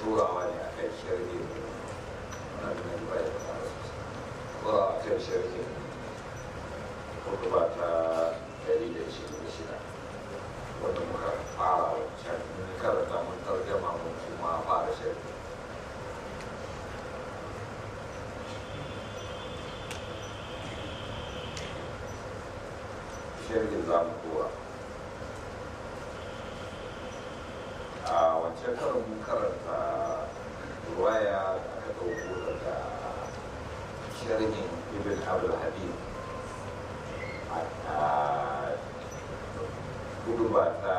turawa ne a kan shirgin wannan nan ba ya fara sosai turawa a kan shirgin hudu ba ta dari da ishirin da shida wanda muka fara wancan mun karanta mun tarjama mun kuma fara shirgin shirgin za mu kowa a wancan karin mun karanta ruwaya da aka ɗauko daga sharhin ibn abdul habib a hudu ba ta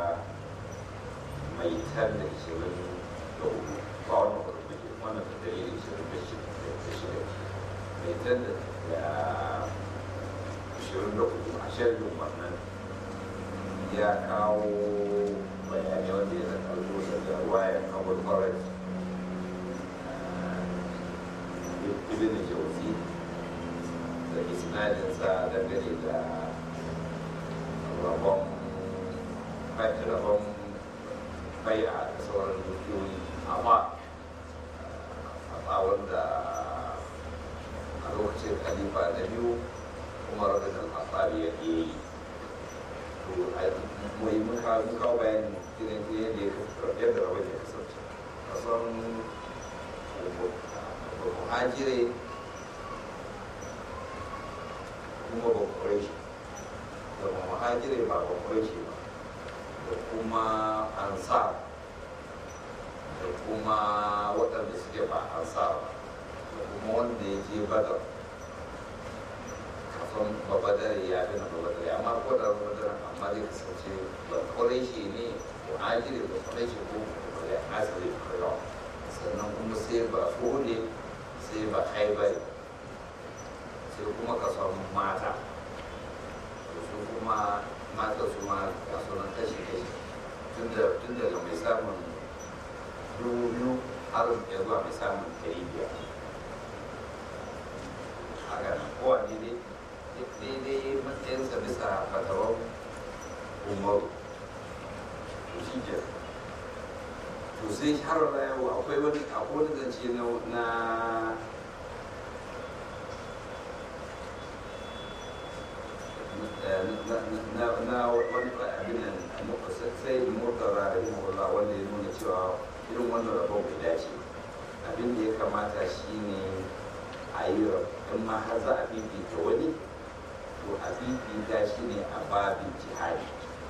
mai tan da ishirin da hudu ba wani hudu da wannan ta dalilin ishirin da shida mai tan da ishirin da hudu a sharhin wannan ya kawo bayani wanda ya karbo daga wayan abul faraj ibn jauzi da isnadinsa dangane da rabon rabon bai'a da sauran dukiyoyi amma a tsawon da a lokacin khalifa na biyu kuma rabin al-fasari ya yi mai muka muka bayanin irin yadda ya yadda rabin ya kasance kasan muhajire kuma ba kwarai shi da muhajire ba ba kwarai shi ba da kuma ansar da kuma waɗanda suke ba ansar ba da kuma wanda ya je badar kafin babadar ya fi na babadar amma ko da babadar amma zai kasance ba kwarai shi ne muhajire ba kwarai shi ko ba asali kwarai sannan kuma sai ba ne sai ba haibari sai kuma ka samu mata su kuma mata su ma ga sunan kashi kashi tun daga mai samun dubu biyu har ya zuwa mai samun ɗari biyar haka nan kowane dai daidai matsayinsa bisa fatawar umaru to shi ke to sai har yau akwai wani akwai wani zance na na wani abin nan sai murtara da yin wala wanda ya nuna cewa irin wannan rabon bai dace abin da ya kamata shine a yi in ma har za a fifita wani to a fifita shi ne a babin jihadi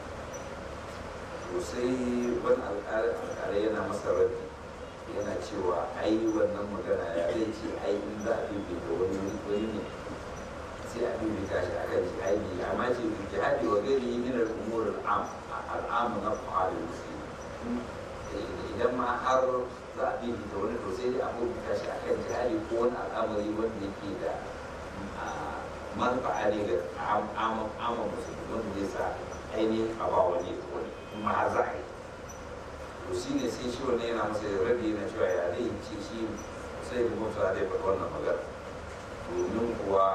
to sai wani alƙalai yana masa raddi yana cewa ai wannan magana ya zai ce ai in za a fifita wani wani ne sai a bibita shi akan jihadi amma ce jihadi wa gari min al-umur al-am al-am na fa'al muslim idan ma har za a bibita wani to sai a bibita shi akan jihadi ko wani al'amari wanda yake da manfa'a ne ga amma musulmi wanda zai sa ainihin a ba wani wani kuma har za a yi to shi ne sai shi wannan yana masa rabi yana cewa ya zai ce shi sai da mutu zai faɗi wannan magana domin kuwa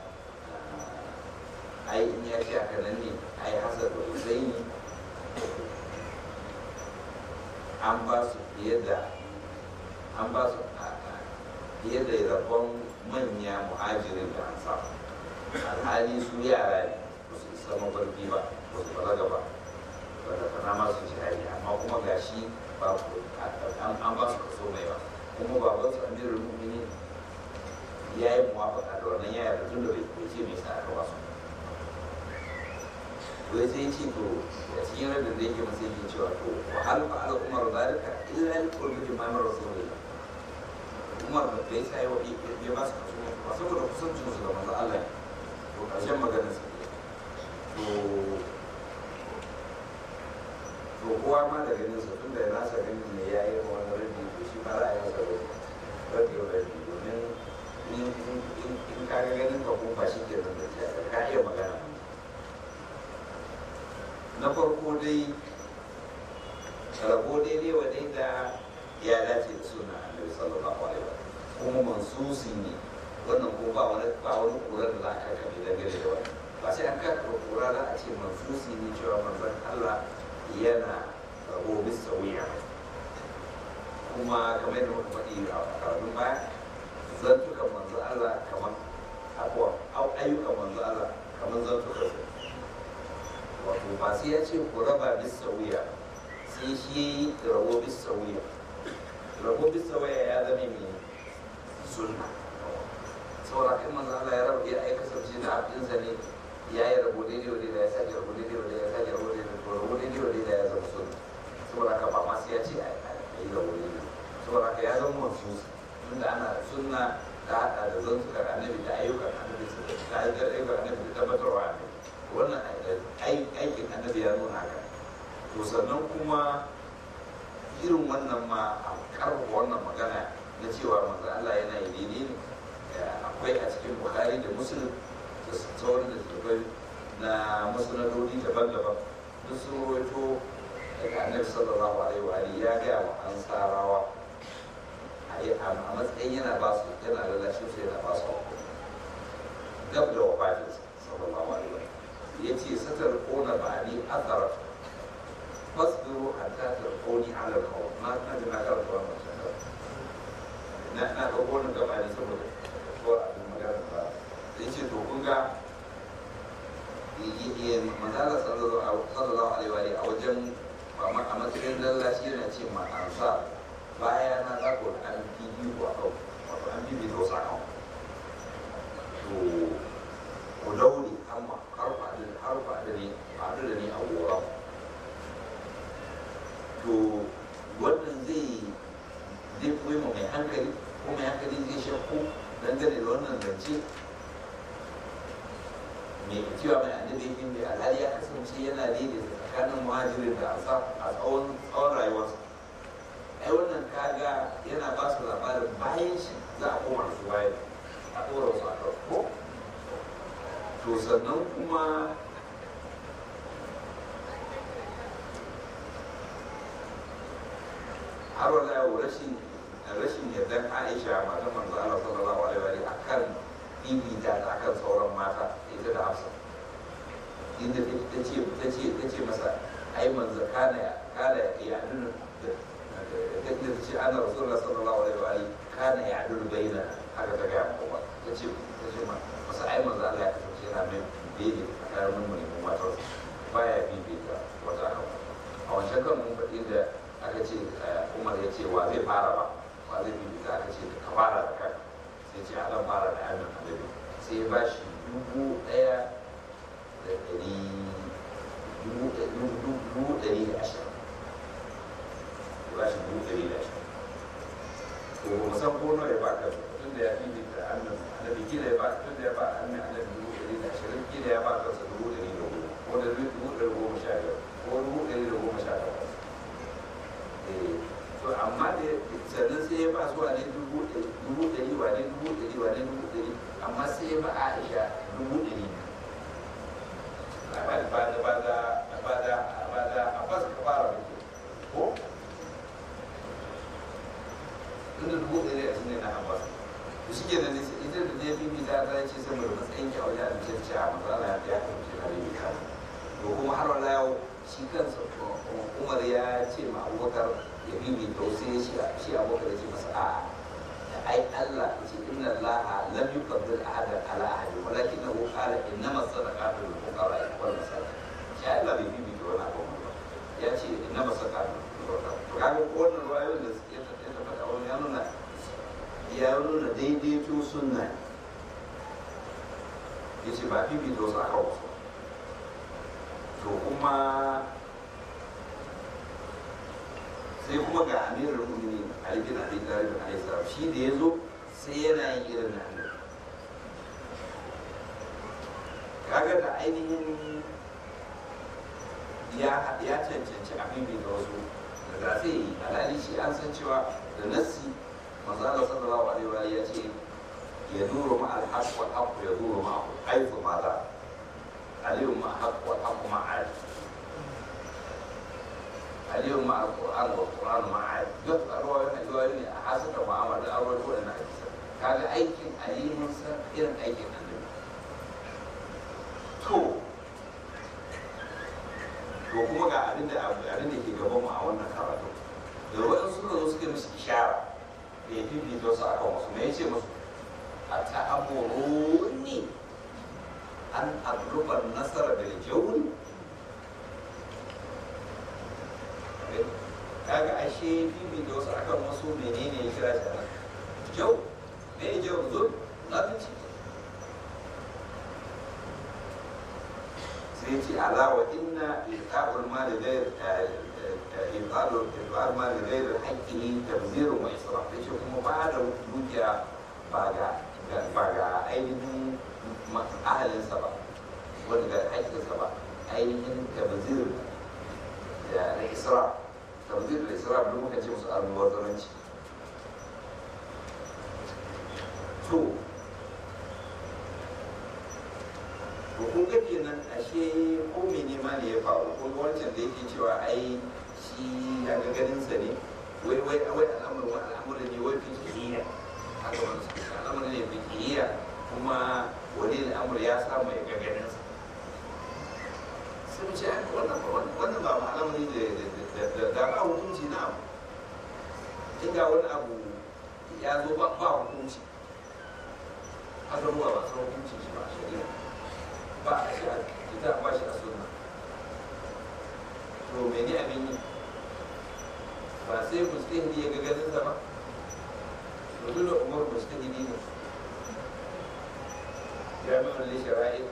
ai in ya ce haka nan ne ai hasar da husaini an ba su fiye da an ba su fiye da rabon manya muhajirin da an samu alhali su yara ne ba su isa mafarki ba ba su balaga ba wanda kana ma su shahadi amma kuma gashi ba an ba su kaso mai ba kuma baban su amirul mu'minin ya yi muwafaka da wannan yaya da tun da bai ce mai sa aka ba su wai sai ce to a cikin rabin da yake masa yake cewa to wa hal fa ala umar zalika illa li qurbi jama'a rasulillah umar da bai sai wa ya ba su kaso ba saboda kusancin su da manzo Allah to karshen maganar sa to to kowa ma da ganin sa tunda ya nasa ganin ne ya yi wani rabi to shi ma ra'ayin sa rabi rabi domin in ka ga ganin ka ko ba shi ke nan da ka iya magana na farko dai rabo daidai wa da ya dace da suna annabi sallallahu alaihi wa kuma mansusi ne wannan ko ba wani ba wani kura da za a kaka mai dangane da wani ba sai an kaka kura za a ce mansusi ne cewa manzon Allah yana rabo bisa wuya kuma kamar yadda muka faɗi a karatun baya zantukan manzo Allah kamar abuwa ayyukan manzo Allah kamar zantukan su wato ba sai ya ce ku raba bisa wuya sai shi rabo bisa wuya rabo bisa wuya ya zama mai sunna saboda kan manzo Allah ya raba ya aika sabji da abinsa ne ya yi rabo daidai wa daidai ya sake rabo daidai wa daidai ya sake rabo daidai wa rabo daidai wa daidai ya zama sunna saboda haka ba ma sai ya ce a yi rabo daidai saboda haka ya zama wasu tunda ana sunna ta hada da zantukar annabi da ayyukan annabi da ayyukan annabi da tabbatarwa annabi wannan aikin annabi ya nuna haka to sannan kuma irin wannan ma a karfafa wannan magana na cewa manzo Allah yana yi daidai ne akwai a cikin Bukhari da Muslim da sauran da tafai na musnadodi daban-daban duk sun rawaito daga annabi sallallahu alaihi wa alihi ya ga wa ansarawa a matsayin yana ba su yana lalashin su yana ba su gab da wafatinsa sallallahu alaihi wa alihi ya ce satar kona ba ni athara fasbiru hatta tarquni ala al-qawl ma na da na karanta wannan shakar na na ga wannan gaba ne saboda ko abin magana ba sai ce to kun ga manzala sallallahu alaihi wa alihi a wajen a matsayin lallashi yana ce ma ansa baya na za ku an bibi ku a kau wato an bibi da wasu a kau to ku daure amma har faɗi har faɗi ne faɗi da ni a gora to wannan zai zai koyi ma mai hankali ko mai hankali zai shakku dangane da wannan zance mai cewa mai annabi yake mai alhali ya kasance yana daidaita tsakanin muhajirin da ansa a tsawon tsawon rayuwarsa ai wannan kaga yana ba su labarin bayan shi za a koma su bayan a ɗora su a ko to sannan kuma har wala yau rashin rashin yardan aisha matan manzo Allah sallallahu alaihi wa akan bibita da akan sauran mata ita da hafsa inda ta ce ta ce ta ce masa ai manzo kana kana ya dunu da ta ce ana rasulullah sallallahu alaihi wa alihi kana ya dunu baina haka ta ga kuma ta ce ta ce ma masa ai manzo Allah ya kasance yana mai daidai tsakanin mu ne mu matar baya bibita wata a wancan kan mun faɗi da aka ce umar ya ce wa zai fara ba wa zai bibita aka ce ka fara da kai sai ce a zan fara da amin annabi sai ya bashi dubu ɗaya da ɗari dubu ɗari da ashirin ya bashi dubu ɗari da ashirin to ba mu san ko nawa ya baka tun da ya bibita amin annabi kila ya ba tun da ya ba amin annabi dubu ɗari da ashirin kila ya ba kansa dubu ɗari da goma ko da dubu ɗari goma sha biyar ko dubu ɗari da goma sha takwas to amma da sannan sai ya ba su wane dubu ɗari wane dubu ɗari wane dubu ɗari amma sai ya ba aisha dubu ɗari ba da ba da ba da ba da ba da abbas ka fara da ke ko tunda dubu ɗari a cikin na abbas to shi ke nan ita da ne bibi ta ta ce saboda matsayin ki a wajen abincin ci a matsala ya ta kasance na bibi ta to kuma har wala yau shi kansa umar ya ce ma abubakar ya bibi to sai shi shi abubakar ya ce masa a'a ai Allah ya ce inna Allah lam yuqaddir ahadan ala ahadi walakinahu qala innama sadaqatu lil fuqara wal masakin shi Allah bai bibi to wani abu ba ya ce innama sadaqatu lil fuqara to kaga wannan ruwayoyin da suke ta tabbata wani ya nuna ya nuna daidaito sunna ya ce ba bibi to su aka wasu to kuma sai kuma ga amirar mu'mini Ali bin Abi Talib alayhi salam shi da yazo sai yana yin irin na annabi kaga da ainihin ya ya cancanci abin da wasu da za sai yi alhali shi an san cewa da nassi manzo Allah sallallahu alaihi wa ya ce ya duru ma al-haq wal haq ya duru ma aifu ma za aliyu ma haq wal haq ma aifu اليوم مع القرآن والقرآن مع عاد يقرأ رواية رواية حسب معاملة الأول هو أنا هذا أيكن أليم سر إذن أيكن النبي تو to kuma ga abin da abin da ke gaban mu a wannan karatu da waɗansu suka zo suka musu ishara da ya fifita wasu akan wasu me yace musu a ta'amuruni an adruba nasara bil jawri kaga ashe fifita wasu akan wasu menene ya kira shi nan jau me ya jau zo zalunci sai ce alawa inna ilqa'ul mali ghayr ilqa'ul ilqa'ul mali ghayr haqqihi tabzirun wa israf yace kuma ba da dukiya ba ga ba ga ainihin ahalinsa ba wanda ga haƙƙinsa ba ainihin tabzir da israf tabzir da israf duk muka ce musu almubazzaranci to to kun ga kenan ashe ko mene ma ne ya faru ko wancan da yake cewa ai shi ya ga ganin sa ne wai wai wai al'amarin wani al'amarin ne wai fikihiyya haka wani su ce al'amarin ne fikihiyya kuma wani al'amur ya samu ya ga ganin sa sai mu ce wannan wannan ba ma al'amari da da ba hukunci na abu inda wani abu ya zo ba ba hukunci haka ruwa ba san hukuncin shi ba a shari'a ba a shi a kita ba shi a sunna to mene abin yi ba sai mustahidi ya ga ganin sa ba to dole umar mustahidi ne jami'an li shara'i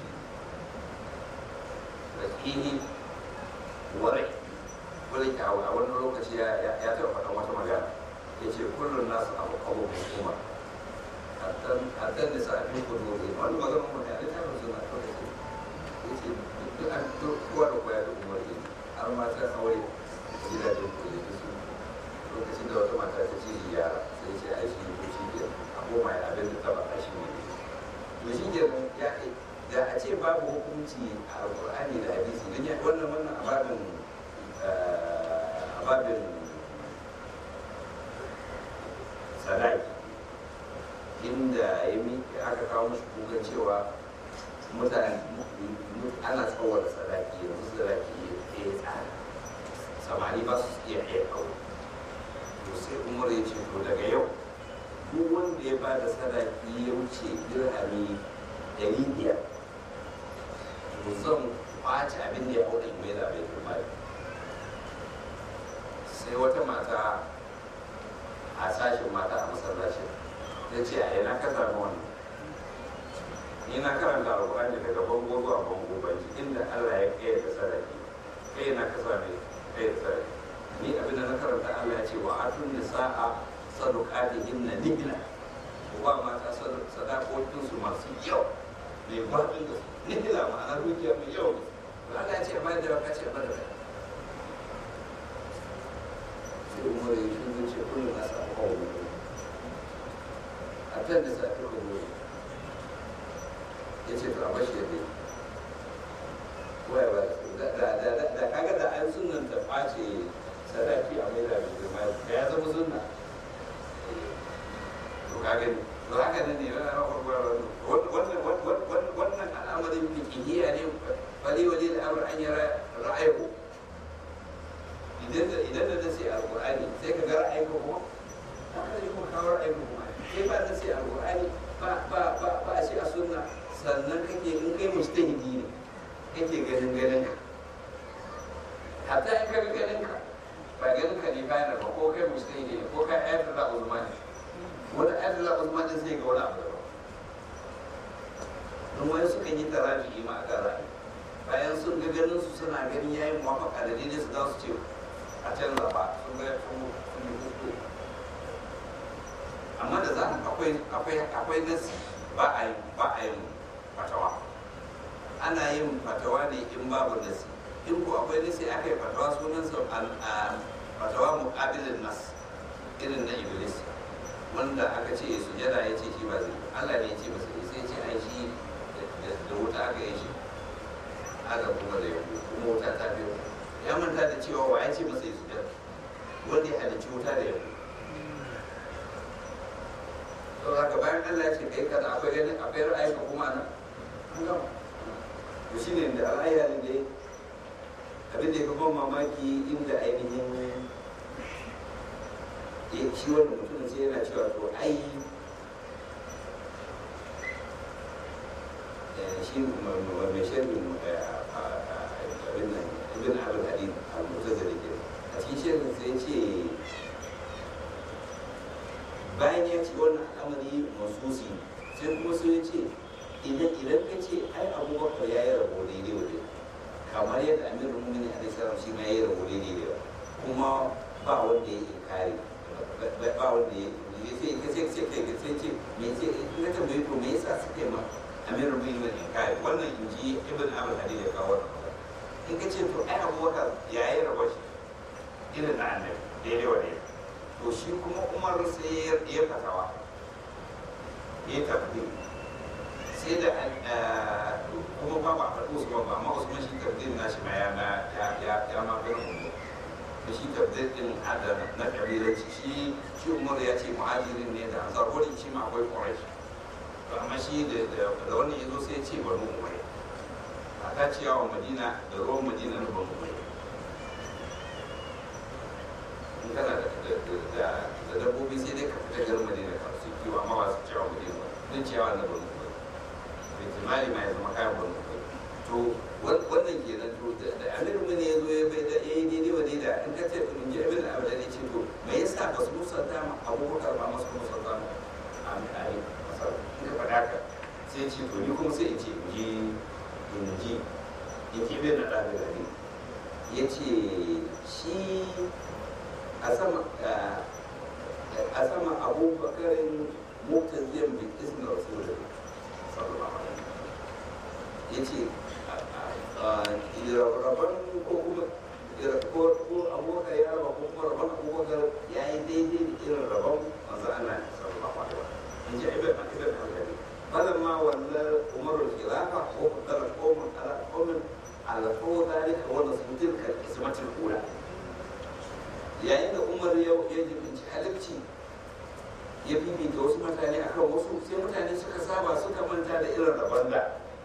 rakihi warai wani a wani lokaci ya taɓa faɗan wata magana ya ce kullum nasu abu abu hukuma hatta da sa'afin kudu ne wani magana mu ne a littafin suna kawai ce ya ce duk an kowa da koya da umar ne har mata aure gidajen kudu da su lokacin da wata mata ta ce yara sai ce a shi ko shi ke a koma ya abin da ta ba a shi ne to shi ke ya da a ce babu hukunci a alƙur'ani da hadisi don ya wannan wannan ababin ababin sadaki inda ya miƙe aka kawo mashi kukan cewa mutane ana tsawar sadaki yanzu sadaki ya yi tsada samari ba su iya iya kawo to sai umar ya ce to daga yau duk wanda ya ba da sadaki ya wuce dirhami ɗari biyar to zan kwace abin da ya hau da mai da bai kuma sai wata mata a sashen mata a masallacin ta ce a yana ka samu wannan ni na karanta alƙur'ani daga bango zuwa bango ban ji inda Allah ya kai da sadaki kai na ka same kai da sadaki ni abin da na karanta Allah ya ce wa atun nisa'a sadaqatihinna nihla ba mata sadakokin su masu yau mai gwaɗin da nihla ma'ana dukiya mai yau Allah ya ce ba da ka ce ba da sai umar ya shi zai ce kullum na samu kawo a kan da safi rubu ya ce to a bashi yadda waya ba da kaga da an sunan ta ɓace sadaki a mai da girma da ya zama sunna to kaga ne to haka nan ne wannan al'amarin fikihiyya ne bali wali da amur an yi ra'ayi idan da idan da nasi alqur'ani sai ka ga ra'ayin ka kuma haka ne kuma kawo ra'ayin ka kuma sai ba nasi alqur'ani ba ba ba ba a ce a sunna sannan kake in kai mujtahidi ne kake ganin ganin ka hatta in ka ga ganin ka ba ganin ka ne bayan ba ko kai mujtahidi ne ko kai ayatul la uzman wani ayatul la uzman din sai ga wani abu daban don wani sukan yi taraji ma a kan ra'ayi bayan sun ga ganin su suna ganin yayin muwafaka da daidai su za su ce a canza ba sun ga sun yi hutu amma da za akwai akwai akwai nasi ba a yi ba a yin fatawa ana yin fatawa ne in babu nasi in ko akwai nasi aka yi fatawa sunan sa fatawa muqabilin nas irin na iblis wanda aka ce su jada ya ce shi ba zai Allah ne ya ce masa sai ce ai shi da wuta aka yi shi aka kuma da yau kuma wuta ta biyo ya manta da cewa wa ya ce masa ya sujada wanda ya halicci wuta da yau to haka bayan Allah ya ce kai kaza akwai ganin akwai ra'ayi ka kuma nan an gama to shine da al'ayya ne dai abin da ya ban mamaki inda ainihin ya shi wannan mutumin sai yana cewa to ai shi mai shirin abin nan ibn abin hadid al-mutazili ke a cikin shirin sai ce bayan ya ce wannan al'amari masusi sai kuma sai ya ce idan idan ka ce ai abubakar ya yi rabo daidai wa daidai kamar yadda amir rumuni a salam shi ma ya yi rabo daidai da kuma ba wanda ya kare ba wanda ya sai ka ce sai kai sai ce me ce in ka tambaye to me yasa suka yi ma amir rumuni ne kare wannan in ji ibn abul hadid ya kawo wannan in ka ce to ai abubakar ya yi rabo shi irin na annabi daidai wa daidai to shi kuma umar sai ya fatawa ya tafi sai da kuma ba ba faɗi usman ba amma usman shi tabdil na shi ma ya na ya ya ma ga mun da shi tabdil din adana na kabilanci shi shi umar ya ce muhajirin ne da ansar wurin shi ma akwai quraish to amma shi da da wannan yazo sai ya ce banu umayya a ta ciyawa madina da ruwan madina na banu umayya in kana da da dabbobi sai dai ka fita garin madina ka su kiwo amma ba su ciyawa madina ba don ciyawa na banu umayya ihtimali ma ya zama kayan banu to wannan kenan to da amiru mun ya zo ya bai da eh daidai wa daida in ka ce in ji abin da abu da ne ce to me yasa ba su musanta ma abubakar ba masu musanta ma a ai masar in ka faɗa ka sai ce to ni kuma sai in ce in ji in ji in ji bai na ɗabi da ne ya ce shi a sama a sama abubakarin mutaziyan bin ismi rasulullah sallallahu alaihi ya ce rabon ko kuma ko abubakar ya raba ko kuma rabon abubakar ya yi daidai da irin rabon manzo Allah sallallahu alaihi wasallam in ji ibn ibn al-Ghani falamma walla umar al-khilafa wa qadara qawmun ala qawmin ala dhalika wa nasu tilka ismat al-ula yayin da umar ya ya jibinci halacci ya bibita wasu mutane akan wasu sai mutane suka saba suka manta da irin rabon da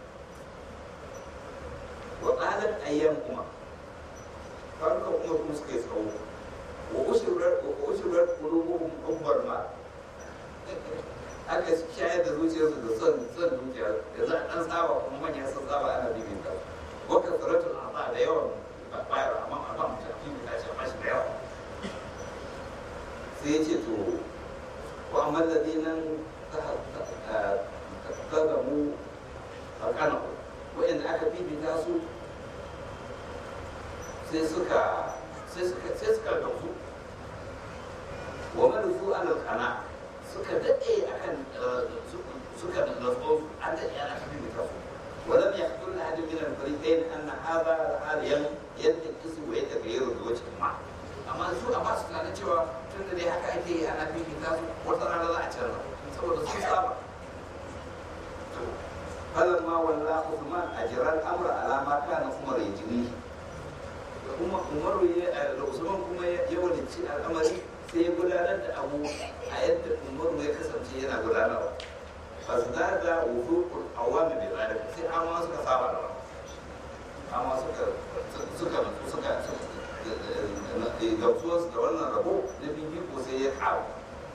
wa ƙalar ayyan kuma farka umar kuma suka yi tsawo wa ushirar kulubuhum umar ma aka shayar da zuciyarsu da son son dukiya da za a ɗan tsaba kuma manya sun tsaba ana bibita wa kasaratul ata da yawan bayar amma a ba mutum bibita shi amma shi da yawa sai ya ce to وأما الذين ظلموا فقنعوا وإن أكا في بتاسو سيسكا سيسكا سيسكا دوسو ومنسوا على القناع suka daɗe akan suka nazo an daɗe ana kafin da kafu ولم يحصل لأحد من الفريقين أن هذا الحال ينتقص ويتغير بوجه ما amma su a basu tunanin cewa tun da dai haka ake yi ana fifita su wata rana za a canza saboda sun saba falan ma walla Usman a jiran amra alama kana Umar ya jiri kuma Umar ya da Usman kuma ya wadace al'amari sai ya gudanar da abu a yadda Umar ya kasance yana gudanarwa fasdada wuduqul awami bi zalika sai amma suka saba da amma suka suka suka gamsuwarsu da wannan rabo na bibiko sai ya kawo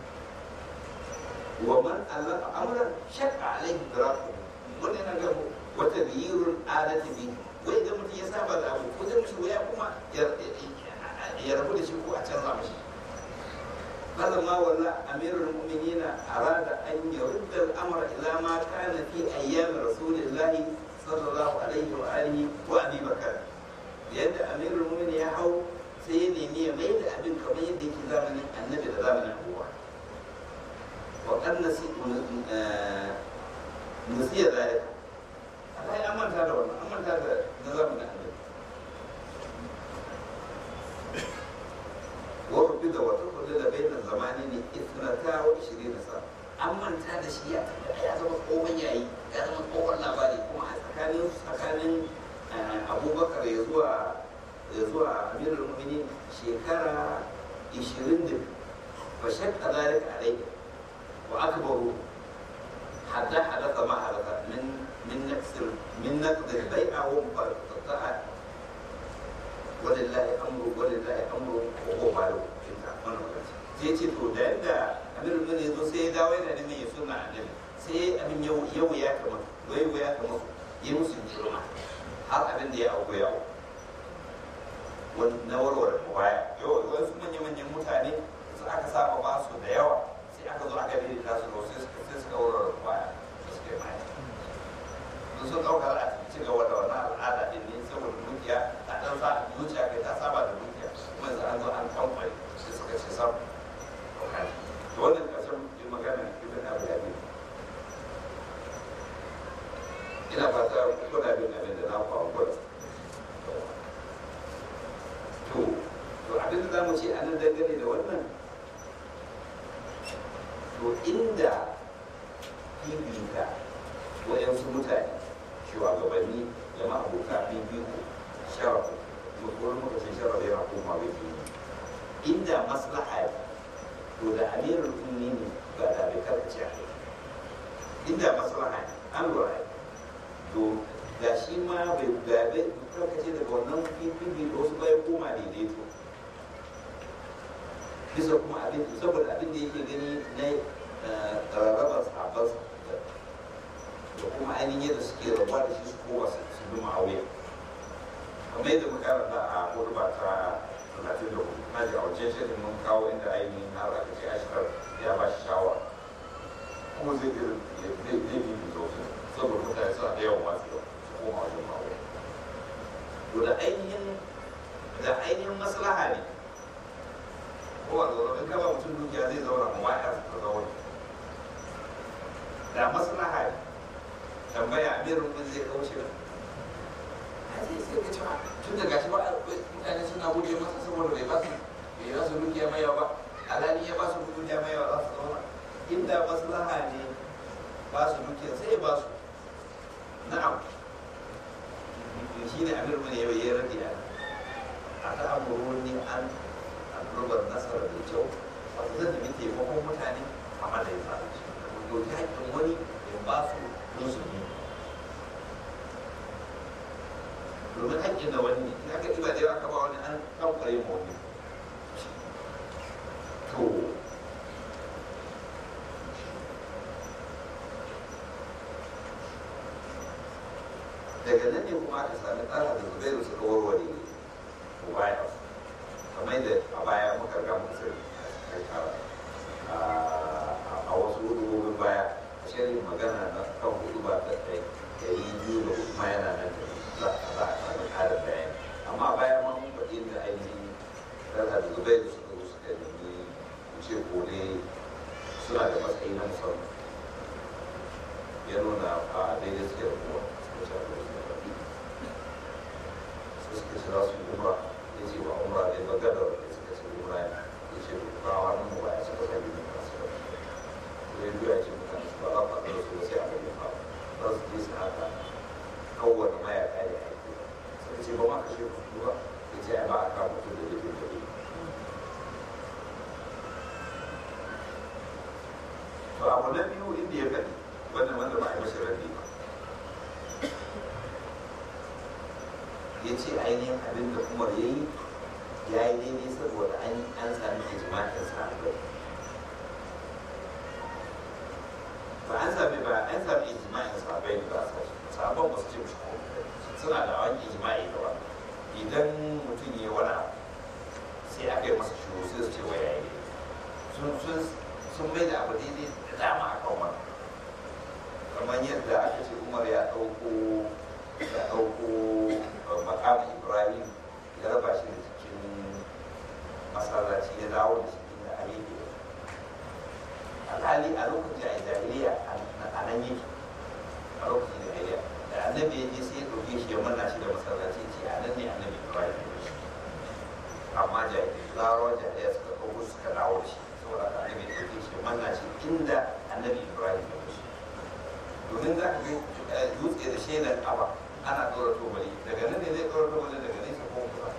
wa man allaka amran shakka alaihi daraku wannan yana gabo wata biyirun adati bi wai da mutum ya saba da abu ko zai mishi waya kuma ya rabu da shi ko a canza mishi فلما ولى امير المؤمنين اراد ان يرد الامر الى ما كان في ايام رسول الله صلى الله عليه واله وابي بكر yadda amirul mu'minin ya hau sai ya nemi ya mai da abin kamar yadda yake zamanin annabi da zamanin abuwa wa kan nasi nasiya zalika Allah ya manta da wannan an manta da na zamanin annabi wa rubi da wata kullu da bayin zamani ne ithnata wa 20 sa an manta da shi ya ya zama tsohon yayi ya zama tsohon labari kuma a tsakanin tsakanin abubakar ya zuwa ya zuwa amirul mu'minin shekara 22 fa shakka zalika alayhi wa akbaru hatta hadatha ma hadatha min min naqsir min naqd al-bai'a wa muqatta'a walillahi amru walillahi amru wa huwa malu inta wannan magana sai ce to da yadda amirin ne ya zo sai ya dawo yana neman ya suna annabi sai abin yau yau ya kama yau ya kama yi musu jirma har abin da ya auku ya auku na warware baya yau wasu manya-manyan mutane su aka saba ba su da yawa sai aka zo aka bi da su sai suka sai suka warware baya da suka yi maya sun sun ɗaukar a ci gaba da wannan al'ada din ne saboda dukiya a ɗan sa zuciya kai ta saba da dukiya kuma yanzu an zo an kamfani sai suka ce sam to wannan ƙarshen magana ibn abu da ina fata kuna bin abin da na faru gwada to to abin da za mu ce a nan dangane da wannan to inda bibita waɗansu mutane shugabanni da ma'abuta bibiko sharafu mutuwar lokacin sharafu yana koma bai inda maslaha to da amirul mu'minin ba da bai karkace a inda maslaha an lura to ga shi ma bai gabe karkace daga wannan fifi da wasu bai koma daidaito bisa kuma abin saboda abin da yake gani na rarrabar sahabbar da kuma ainihin yadda suke rabuwa da shi su kowa su bi ma'auya kamar yadda muka karanta a kurba ta talatin da hudu na ji a wajen shirin mun kawo inda ainihin har aka ce ashirar ya ba shi shawara kuma zai zai zai bi sosai saboda mutane suna da yawan wasu su koma wajen ma'auya to da ainihin da ainihin maslaha ne ko a zaune in kaba mutum dukiya zai zauna ma ya ta zauna da maslaha ne tambaya amirin mun zai kauce ba a zai sai ka cewa tun da gashi ba mutane suna guje masa saboda bai ba su bai ba su dukiya mai yawa ba alhali ya ba su dukiya mai yawa za su zauna inda maslaha ne ba su dukiya sai ya ba su na'am shi ne amirin mun yau ya rage a a ta amuroni an rubar nasarar da kyau wato zan nemi taimakon mutane a madadin zalunci doki haƙƙin wani in ba su don su yi domin haƙƙin da wani ne in aka ɗiba da yawa aka ba wani an kamfare ma wani to daga nan ne kuma aka sami tsara da zubairu suka warware mubaya kamar yadda a baya muka ga muka sani a wasu hudubobin baya shirin magana na kan hudu ba ta kai dari biyu da hudu ma yana nan da za a sami ƙarin bayani amma a baya ma mun faɗi da ainihin rasa da zubai da suka zo suka nemi wuce kone suna da matsayi na musamman ya nuna a daidai suke da kuma suka ce abu da suka faɗi suka ce za su yi umra ya ce ba umra ne ba gadar da suka ce umra ne ya ce ba wani mu ba ya suka sa biyu masu ba ya biya ce mutane su ba za ku haɗu da su sai a gani ba za su je su haka kowane mayaka ya aiki suka ce ba ma kashe ku ba ya ce ai ba a kawo mutum da laifin da ne to abu na biyu inda ya faɗi wannan wanda ba a yi mashi rabi ba ya ce ainihin abin da umar ya yi ya yi daidai saboda an sami ijma'in sahabbai ba an sami ba an sami ijma'in sahabbai da ba sa sahabban ba su ce mushi ko suna da wani ijma'i da ba idan mutum ya yi wani abu sai aka yi masa shiru sai su ce wa ya yi sun mai da abu daidai da dama a kan wani kamar yadda aka ce umar ya ɗauko ya ɗauko makam ibrahim ya raba shi da cikin masallaci ya dawo da shi inda a yake alhali a lokacin a jahiliya a nan yake a lokacin jahiliya da annabi ya je sai ya ɗauke shi ya manna shi da masallaci ce a nan ne annabi ibrahim ya shi amma larawa jahiliya suka ɗauko suka dawo da shi saboda haka annabi ya ɗauke shi ya manna shi inda annabi ibrahim ya shi domin za ka ga dutse da shaidar aba ana ɗora tobali daga nan ne zai ɗora tobali daga nesa ko kusa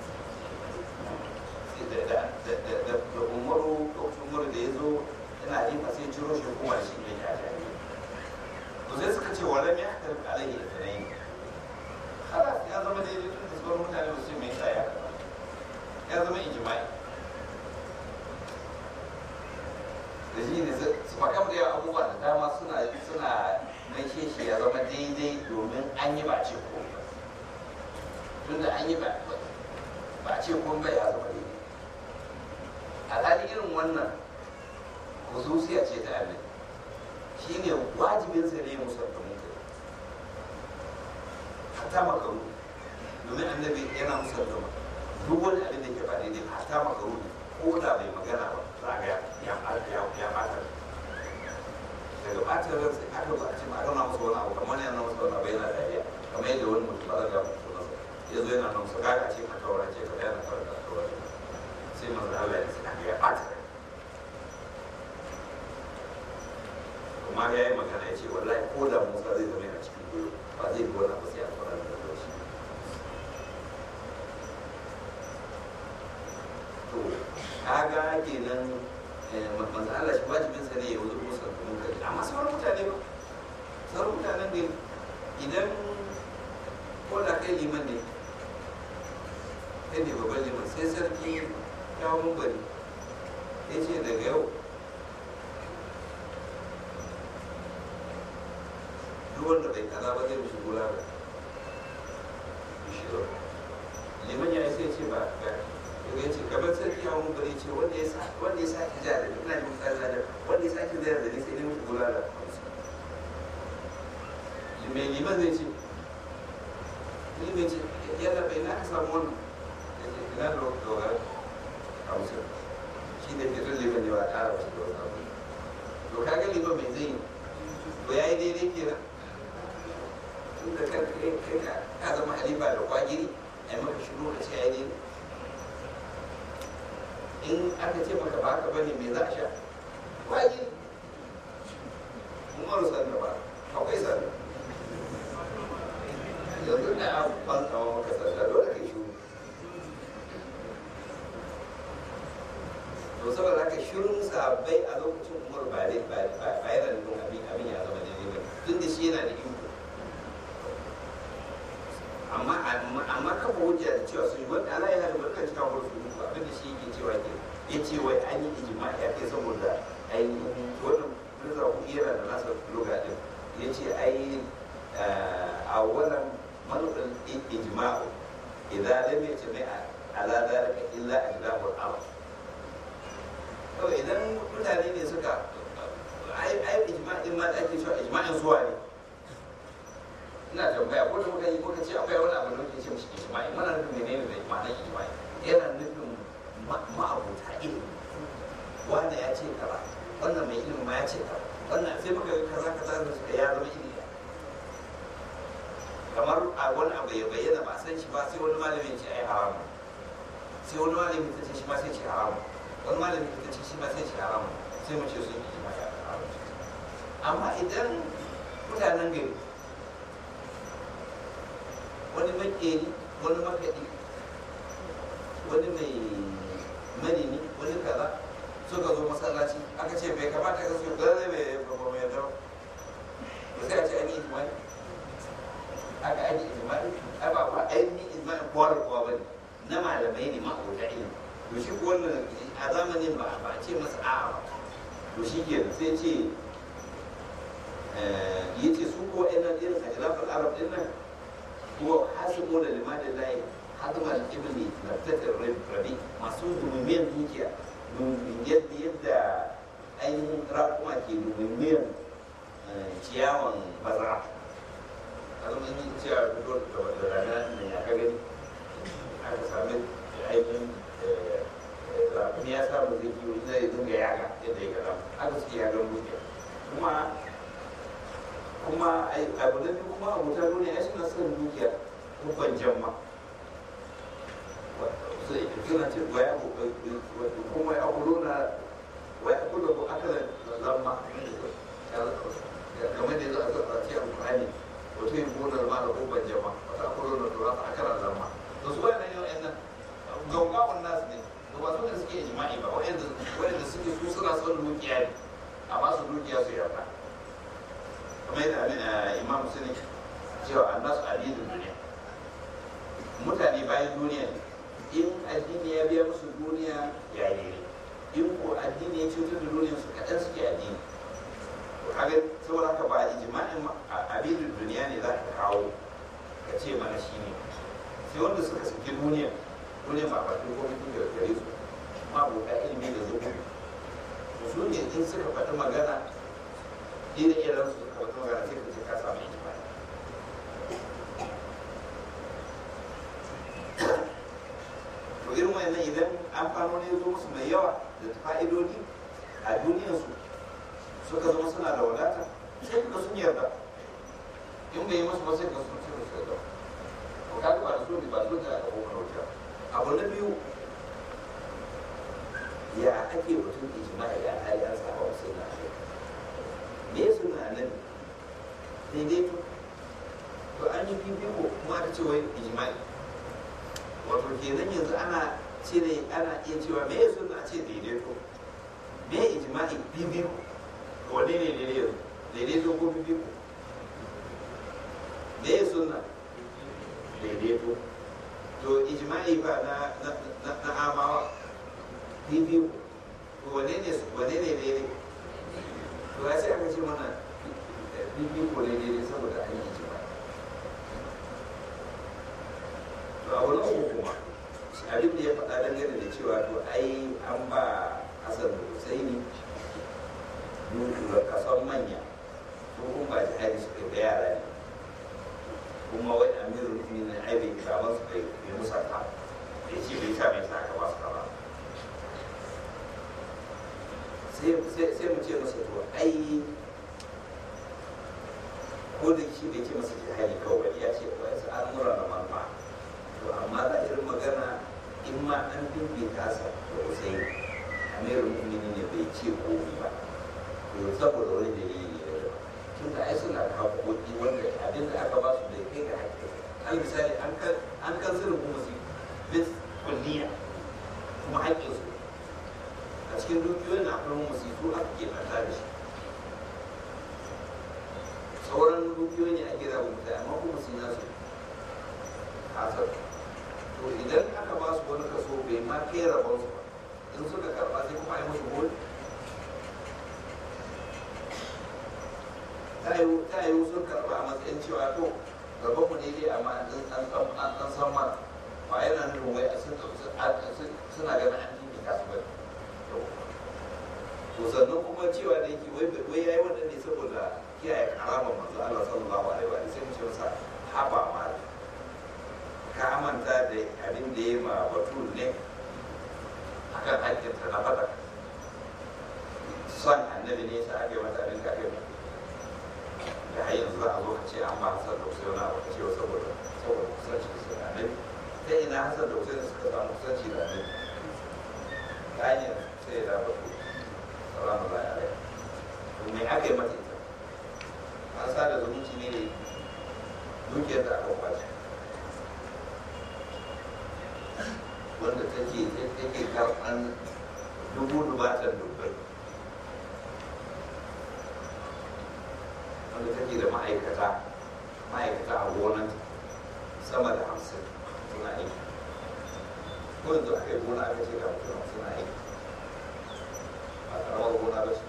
da umaru lokacin umaru da ya zo yana jefa sai ciro shi kuma da shi ne ya jari to sai suka ce walam ya hakar alaihi da tanayi halas ya zama daidai tun da sauran mutane ba su mai tsaya ya zama ijma'i da shi ne su makam da yawa abubuwa da dama suna suna mai shi ya zama daidai domin an yi ba ce ko tunda an yi ba ba ce ko bai ya zama daidai alhali irin wannan hususiya ce ta annabi shi ne wajibin sa ne musamman munkari hatta makaru domin annabi yana musamman duk wani abin da ke ba daidai hatta makaru ko da bai magana ba za ga ya ya ya bata daga bata ran sai aka ba ce ma ana musu wani abu kamar yana musu wani abu yana dariya kamar yadda wani mutum ba za ga mutum nasa ya zo yana nan su gaga ce ka kawara ce ka yana kawara ka kawara sai manzo Allah ya ce ya bata rai kuma ya yi magana ya ce wallahi ko da musa zai zama yana cikin goyo ba zai bi wani abu sai a fara da shi to kaga kenan manzo Allah shi wajibin sa ne ya wuce musa da munkari amma sauran mutane ba sauran mutanen ne idan ko da kai liman ne kai ne babban liman sai sarki ya mun bari ya ce daga yau duk wanda bai kaza ba zai mishi gula da bishiro liman ya sai ce ba ga daga yace gaban sarki ya mun bari ce wanda ya sa wanda ya sa ki ja da ina jin kaza da wanda ya sa ki zai da ni sai ne mishi gula da mai liman zai ce liman ce yalla bai na ka samu wannan ya ce ina da dogara a musu shi ne fitar liman ne ba ƙara wasu da wasu abu to kaga liman mai zai yi to ya yi daidai kenan tun da kan kai ka ka zama halifa da kwagiri a yi maka shiru ka ce ya yi in aka ce maka ba haka bane me za a sha kwagiri umaru sanda ba akwai sanda yanzu da an ban tsawo maka sanda dole kai shiru to saboda haka shirin sabai a lokacin umar ba ba yana nufin abin abin ya zama daidai ba tun da shi yana da iko amma amma kafa hujja da cewa sun yi wanda ala ya hada barkan cikin wani su muku abin da shi yake cewa ke ya ce wai an yi ijima ya kai saboda ainihin wannan nuna ku yana da nasa loga din ya ce ai a wannan manufin ijima'u idan lam yajma ala zalika illa ajlamul amr kawai idan mutane ne suka ai ijma'in ma da ake cewa ijma'in zuwa ne ina tambaya ko da muka yi muka ce akwai wani abu da muke ce mishi ijma'i muna nufin menene da ma'anar ijma'i yana nufin ma'abuta ilimi wanda ya ce kaza wannan mai ilimi ma ya ce kaza wannan sai muka ga kaza kaza da suka ya zama ilimi kamar a wani abu ya bayyana ba san shi ba sai wani malamin ce ai haramu sai wani malamin ta ce shi ma sai ce haramu wani malamin ta ce shi ma sai ce haramu sai mu ce sun yi ijma'i a haramu amma idan mutanen gari wani makeri wani makaɗi wani mai manini wani kaza suka zo masallaci aka ce bai kamata ka su gane mai babba mai yadda ba sai a ce an yi ijimai aka an yi ijimai ai ba ba ainihin ijimai kowa da kowa ba ne na malamai ne ma'abuta ilimi to shi ko wannan a zamanin ba ba a ce masa a'a ba to shi ke sai ce ya ce su ko ɗan irin a khilafar arab ɗin nan هو حاسبون لمال الله حضم الابن نبتة الربي masu dumimiyar dukiya yadda yadda ainihin rakuma ke dumimiyar ciyawan bazara kalmar yin ciyawa fito da rana da ya ka gani aka sami ainihin rakumi ya samu zai kiwo zai dinga yaga yadda ya gada aka suke yagan dukiya kuma kuma abu na biyu kuma abuta duniya ya suna son dukiya kubban jamma suna ce wa ya kuma ya kudu na wa ya kudu ko akalan lamma kamar da ya zo a zo a ce a Qur'ani wato yin gonar ma da kubban jamma wata kudu na tura ta akalan lamma to su wayannan yau yan nan gaugawan nasu ne to ba su ne suke jima'i ba wayanda suke su suna son dukiya ne amma su dukiya su yarda kamar yadda imam musulun cewa annasu addinin duniya mutane bayan duniya in addini ya biya musu duniya ya yi in ko addini ya cutar da duniyar su kaɗan suke addini to kaga saboda haka ba ijma'in abin duniya ne za ka kawo ka ce mana shi ne sai wanda suka saki duniya duniya ba ba ko mutum da gare su ma buka ilimi da zuwa to su ne in suka faɗi magana ire iren su suka faɗi magana sai ka ce ka samu ijma'i to irin wannan idan amfanoni ya zo musu mai yawa da fa'idodi a duniyarsu suka zama suna da wadata sai ka sun yarda in bai yi musu ba sai ka sun ce musu yarda ko ka ba da so ba so da aka kuma wuta abu na biyu ya ake mutum ijma'i da hali an saba wa sai na me ya suna nan daidaito to an yi fifiko kuma aka ce wai ijma'i wato kenan yanzu ana cire ana iya cewa me ya suna ce daidaito me ijma'i fifiko wane ne daidaito daidaito ko fifiko me ya suna daidaito to ijma'i ba na na na amawa fifiko wane ne wane ne daidai to ya sai aka ce mana fifiko ne daidai saboda an yi ijma'i to a wani uku kuma abin da ya faɗa dangane da cewa to ai an ba hasan da husaini kason manya ko kuma ba jihadi suka da yara ne kuma wai amirul mu'minin ai bai kira ba su kai bai musa ta da ce bai sa mai sa aka ba su ba sai mu ce masa to ai ko da shi bai ce masa jihadi kawai ya ce wai su al'amura na manufa to amma za irin magana in ma an bibita sa da usai amirul mu'minin ne bai ce komai ba to saboda wani dalili ne da tun da ai suna da haƙoƙi wanda abin da aka ba su bai kai ga haƙƙi al misali an kan an kan sirrin kuma su bis kulliya kuma haƙƙin su a cikin dukiyoyin na akwai musitu aka ke manta da shi sauran dukiyoyi ne ake raba mutane amma kuma su nasu hasar to idan aka ba su wani kaso bai ma kai rabon su ba in suka karba sai kuma a yi musu hol ta yi sun karba a matsayin cewa to gaban mu ne dai amma an san ma ba yana nufin wai suna ganin an jini kasu ba to sannan kuma cewa da yake wai ya yi wannan ne saboda kiyaye karamar manzo Allah sallallahu alaihi wa sai mu ce masa haba ma ka manta da abin da ya ma batul ne akan haƙƙinta na fada son annabi ne sa ake mata abin ka kai da har yanzu za a zo ka ce an ba hasan da usaini na baka ce saboda saboda kusanci da annabi ta ina hasan da usaini suka samu kusanci da annabi ta hanyar sai da batu salamu alaihi to me aka yi mata ita an sa da zumunci ne da dukiyar da aka kwace wanda take take karɓan dubu dubatan dubbai wanda take da ma'aikata ma'aikata a gonan sama da hamsin suna aiki ko yanzu aka yi gona aka ce ga mutum suna aiki ba karamar gona ba ce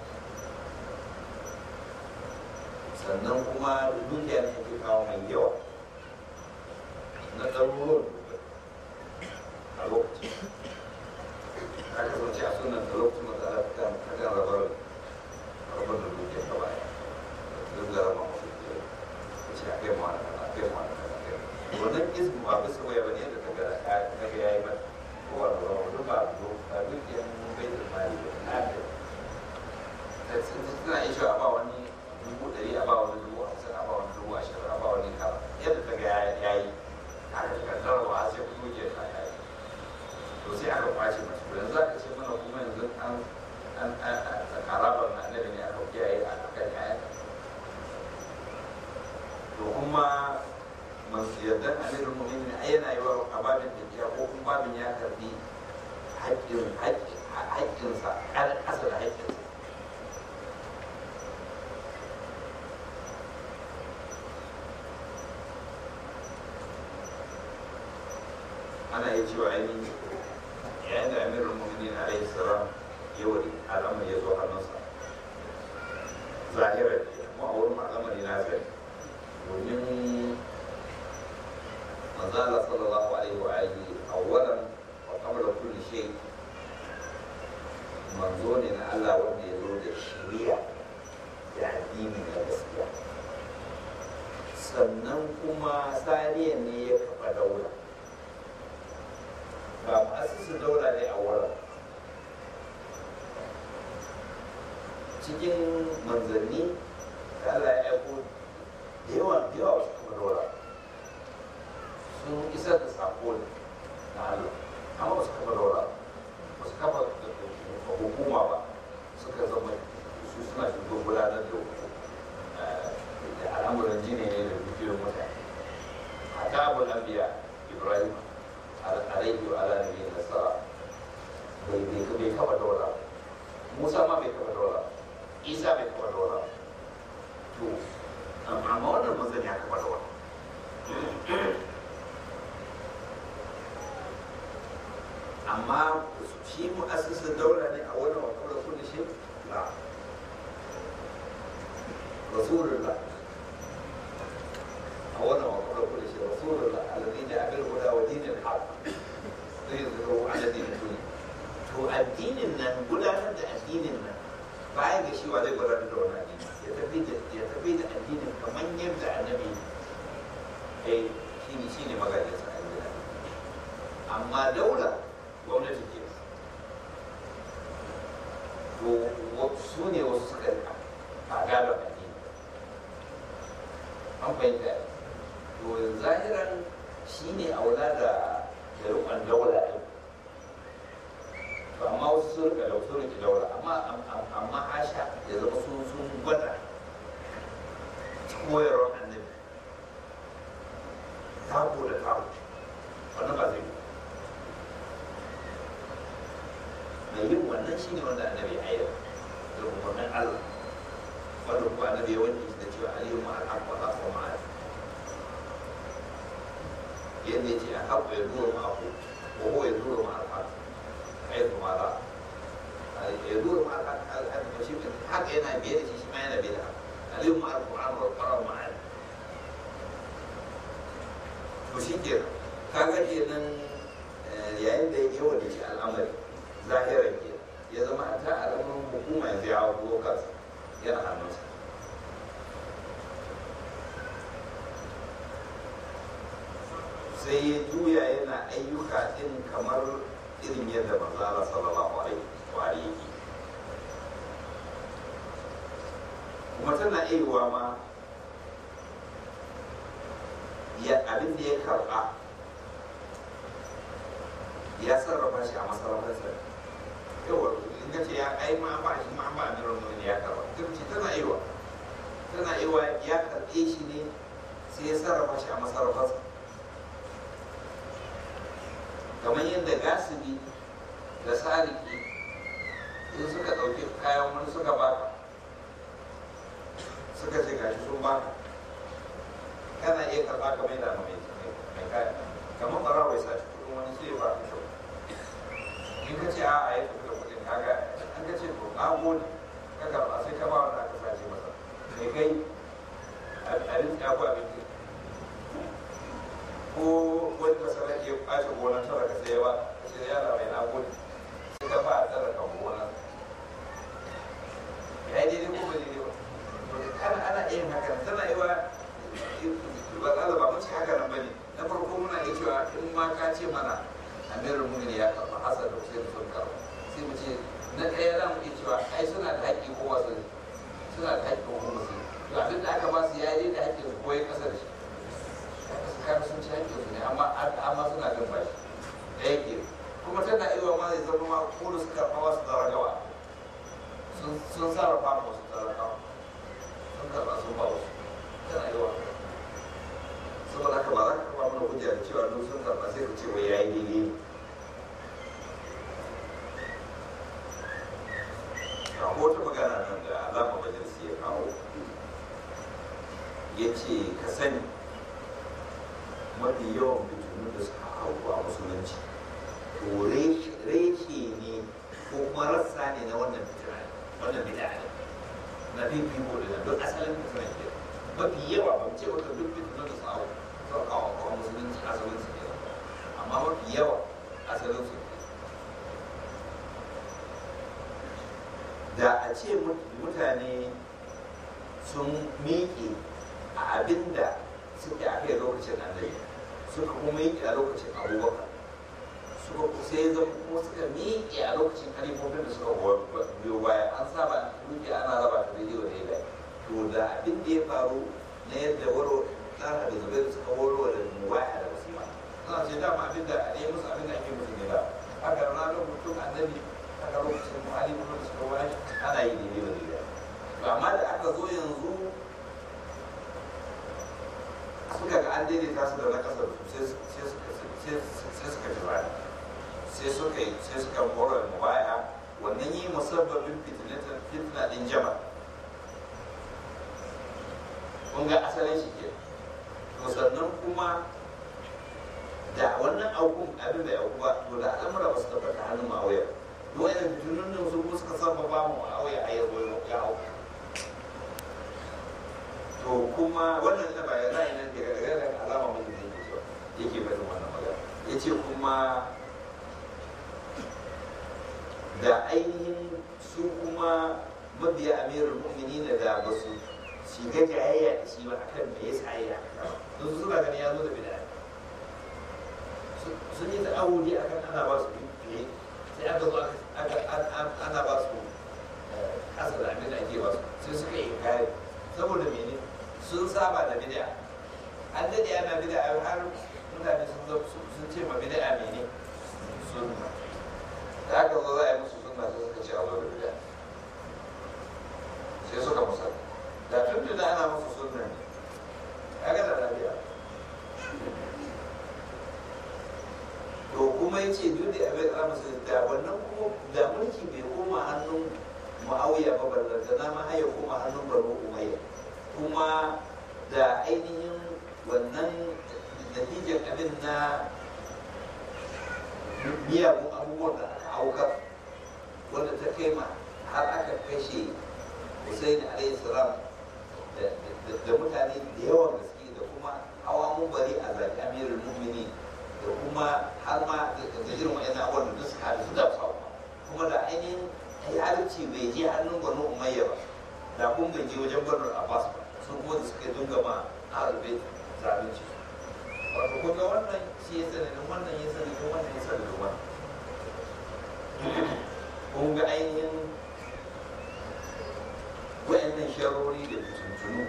sannan kuma dukiya ne ake kawo mai yawa na ɗaruruwan dubbai a lokaci a kasance a sunan da lokacin da za ta kan rabar rabar da dukiyar ta baya duk da rama masu ke ce a kai mawa da a kai mawa da a kai wannan izini ba bisa waya ba ne da ta ga ta ga yayi ba ko wa da rama duk ba a dukiyar bai da mali ba na da tana iya cewa a ba wani dubu ɗari a ba wani dubu hamsin a ba wani dubu ashirin a ba wani kara yadda ta ga yayi haka ta kan tarwa sai ku dukiyar ta yayi to sai aka kwace mace to yanzu aka ce mana kuma yanzu an an karabar na annabi ne aka kiyaye a kan yayan to kuma masu yardan amirin mu'minin ai yana yi wa ababin da ko kuma babin ya karbi haƙƙin haƙƙinsa ƙasa da haƙƙinsa ana yi cewa ainihin yayin da amirul mu'minin alaihi salam yawa al'amari ya zo hannunsa zahirar mu a wurin al'amari na zai domin manzala sallallahu alaihi wa alihi awwalan wa qabla kulli shay manzo ne na Allah wanda ya zo da shari'a da addini na gaskiya sannan kuma saniya ne ya kafa daula ba mu'assisin daula ne a wurin cikin manzanni da Allah ya aiko da yawa da yawa wasu kuma daula sun isar da sako ne na Allah amma ba su kafa daula ba su kafa hukuma ba suka zama su suna shigo gudanar da da al'amuran jini ne da dukiyoyin mutane a tabul anbiya ibrahim alaihi wa ala nabiyyi nasara bai bai kafa daula musa ma bai kafa daula isa bai kafa daula to amma wannan manzon ya kafa daula amma shi mu'assisin daula ne a wannan wa kawai kullu shi la rasulullah a wannan wa kawai kullu shi rasulullah alladhi ja'a bil huda wa dinil haqq sai zuru ala dinin duniya to addinin nan gudanar da addinin nan baya ga shi wa zai gudanar da wani addini ya tafi da ya tafi da addinin kamar yadda annabi eh shi ne shi ne magajin sa amma daula gwamnati ke to su ne wasu suka a gaba addini an fahimta to zahiran shi ne aula da da rukun daula ɗin to amma wasu sun rika da sun rike daula amma amma hasha ya zama sun sun gwada koyarwar annabi tako da tako wannan ba zai mai yin wannan shi ne wanda annabi ya ayyana da umarnin Allah wanda kuma annabi ya wanke shi da cewa aliyu ma'al haqqa la fa ma'al yadda ya ce a haƙƙo ya zuwa ma'ahu ko ko ya zuwa ma'al haqq kai kuma la ya zuwa ma'al haqq al-haqq ba shi haka yana biye da shi shi ma yana biye da haka aliyu ma'al qur'an wa qur'an ma'al to shi ke kaga kenan yayin da ya yawa da shi al'amari zahirar ke ya zama a ta alamun hukuma yanzu ya hau kansa yana hannunsa sai ya juya yana ayyuka din kamar irin yadda manzala sallallahu alaihi wa alihi kuma tana aiwa ma ya abin da ya karba ya sarrafa shi a masarautarsa yawa in ka ce ya ai ma ba shi ma ba amirar mu ya karba kirci tana aiwa tana aiwa ya karbe shi ne sai ya sarrafa shi a masarautarsa kamar yadda gasibi da sariki in suka ɗauki kayan wani suka baka suka ce gashi sun baka kana iya karɓa kamar yadda mai mai kaya kamar ɓara bai sa kuɗin wani sai ya ba ka kyau in ka ce a'a ya tafi da kuɗin kaga an ka ce to na gode ka karɓa sai ka ba wanda aka sace masa mai kai abin ya ku abin ko wani masana iya ɓace gonar tara ka sai ba sai yara mai na gode sai ka ba a tsara ka gonar ya yi daidai ko ba daidai ba ana ana yin haka tana yi wa ba za ba mun ce haka nan bane na farko muna iya cewa in ma ka ce mana amirul mu'minin ya karba hasan da sai sun karba sai mu ce na ɗaya za mu iya cewa ai suna da haƙƙi ko wasu suna da haƙƙi ko musu to abin da aka ba su ya yi da haƙƙin su ko ya kasa da shi su kar sun ci haƙƙin su ne amma amma suna bin bashi ɗaya ke kuma tana iya ma zai zama ma ko da suka karɓa wasu zaragawa sun sarrafa musu zaragawa sun karɓa sun ba wasu tana iya wa saboda haka ba za ka kama mana hujja da cewa duk sun karɓa sai ka ce wai yayi daidai a wata magana nan da alama majalisi ya kawo ya ce ka sani mafi yawan fitinu da suka hau a musulunci to reshe ne ko kuma rassa ne na wannan fitina ne wannan bid'a ne na fifiko da duk asalin fitina ne mafi yawa ban ce maka duk fitina da sa'o sau kawo kawo musulunci asalin su ne amma mafi yawa asalin su ne da a ce mutane sun miƙe a abin da suke a kai lokacin annabi suka kuma miƙe a lokacin abubakar suka sai zama kuma suka miƙe a lokacin kalifofin da suka biyo baya an saba miƙe ana raba ta rediyo da ya to da abin da ya faru na yadda waro tsara da zubair suka waro da muwaya da musulma suna ce dama abin da a musu abin da ake musu ne ba haka ranar mutum annabi haka lokacin muhalli kuma da suka wani ana yi daidai ba daidai to amma da aka zo yanzu suka ga an daidaita su da na kasar su sai suka ji baya sai suka yi sai suka kora da baya wannan yi musabbabin fitina din jama kun ga asalin shi ke to sannan kuma da wannan aukun abin da ya ba to da al'amura ba su tabbata hannun ma'auyar duk wani fitinun nan su suka saba ba mu ma'auya a yanzu ya hau to kuma wannan da ba ya ra'ayi nan daga daga alama mun da yake so yake barin wannan magana yace kuma da ainihin su kuma mabiya amirul mu'minin da ba su shiga jayayya da shi ba akan me yasa ya don su suna ganin ya zo da bid'a sun yi ta'awudi akan ana ba su fiye sai aka zo ana ba su kasa da abin da ake ba su sai suka yi kare saboda mene sun saba da bid'a an dade ana bid'a har mutane sun zo sun ce ma bid'a mene sunna da aka zo za a yi musu sunna sai suka ce a zo da bid'a sai suka musa da tun da ana musu sunna ne kaga da lafiya to kuma ya ce duk da abin da musu da wannan kuma da mulki bai koma hannun mu'awiya ba ballanta na ma haya koma hannun baro umayya kuma da ainihin wannan natijar abin na miyagun abubuwan da aka aukar wanda ta kai ma har aka kashe Hussein alayhi salam da mutane da yawan gaske da kuma hawa mun bari a zaɓi amirul mumini da kuma har ma da irin wa'annan abubuwan da suka haɗu da sau kuma da ainihin adalci bai je hannun gwamnan umayya ba da kun bai je wajen gwamnan abbas ba sun kuma da suka dinga ma arabe zalunci wato kun ga wannan shi ya sanadin wannan ya sanadin wannan ya sanadin wannan kun ga ainihin wa'annan sharori da tuntunu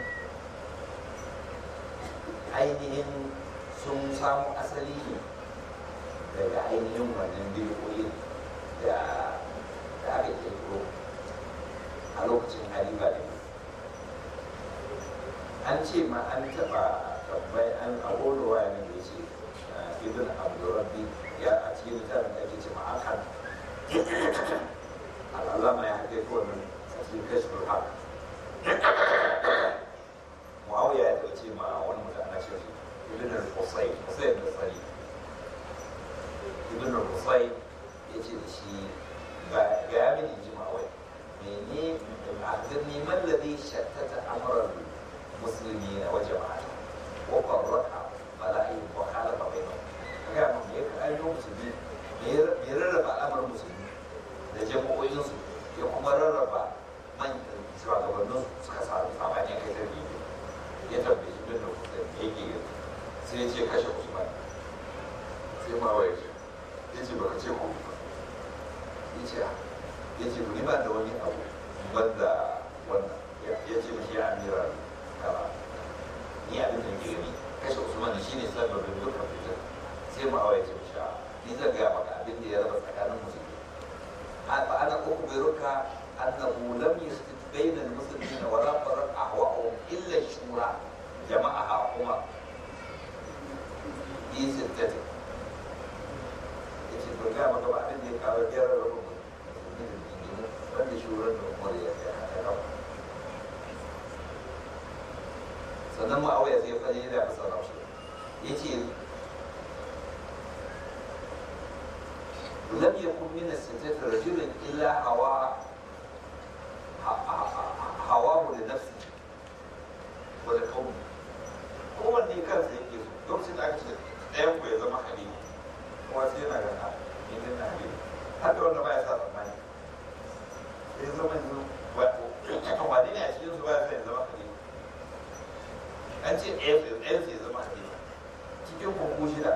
ainihin sun samu asali ne daga ainihin wannan bidiyoyin da da aka kirkiro a lokacin halifa da an ce ma an taɓa tabbai an abubuwa ne da ce ibn abdurrabbi ya a cikin littafin da ake ce ma akan al'alama ya haɗe ko nan a cikin kashmir haq muawiya ya taɓa ce ma wani mutum ana ce ibn al-qusay qusay da sari ibn al-qusay ya ce da shi ga ya mini jima'awai mene akhbirni man ladhi shattata amra المسلمين وجماعته وفرق ملاهيهم وخالف بينهم kaga mun me ka ayo musulmi me rarraba al'amarin musulmi da jama'o'in su ya kuma rarraba man shugabannin suka samu sabani kai ta biyu ya tambayi ibn da kusa me yake yi sai ya ce kashe usman sai ma wai ce ya ce baka ce ko ba ya ce ya ce ni ba da wani abu banda wannan ya ce mishi ya amira kaza ni abin da ke gani kashe usman shi ne sababin dukkan fitar sai ma ya ce mishi ni zan gaya maka abin da ya raba tsakanin musulmi fa ana uku bai ruka annahu lam yastit bainal muslimina wa la faraq ahwa'uhum illa shura jama'a umar yi sittati yace to ga maka ba abin da ya kawo gyara da rubu wanda shuran da umar ya ya sannan ma'auya zai fadi da masa rasu ya ce lam yakun min as-sittati rajulun illa hawa hawa da nafsi wa da kauni kowanne kansa yake so lokacin da aka ce ɗayan ku ya zama halifa kuma sai yana gana ne ne na halifa har da wanda baya sa tsammani sai ya zama yanzu kan wani ne a cikin su baya sa ya zama halifa an ce ɗayan sai ya zama halifa cikin kunku shida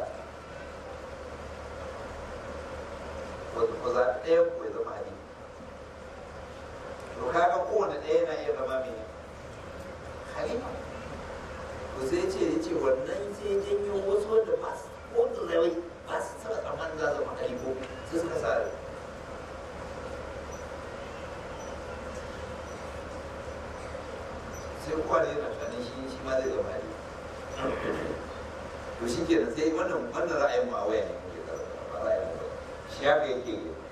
wanda ku zaɓi ɗayan ku ya zama halifa to kaga kowane ɗaya yana iya zama mai halifa to sai ce ya ce wannan sai janyo wasu wanda ba su ko da zai ba su taɓa tsammanin za zama halifo sai suka sa sai kowane yana tunanin shi shi ma zai zama halifa to shi kenan sai wannan wannan ra'ayin ma waya ne muke karanta ba ra'ayin mu shi haka yake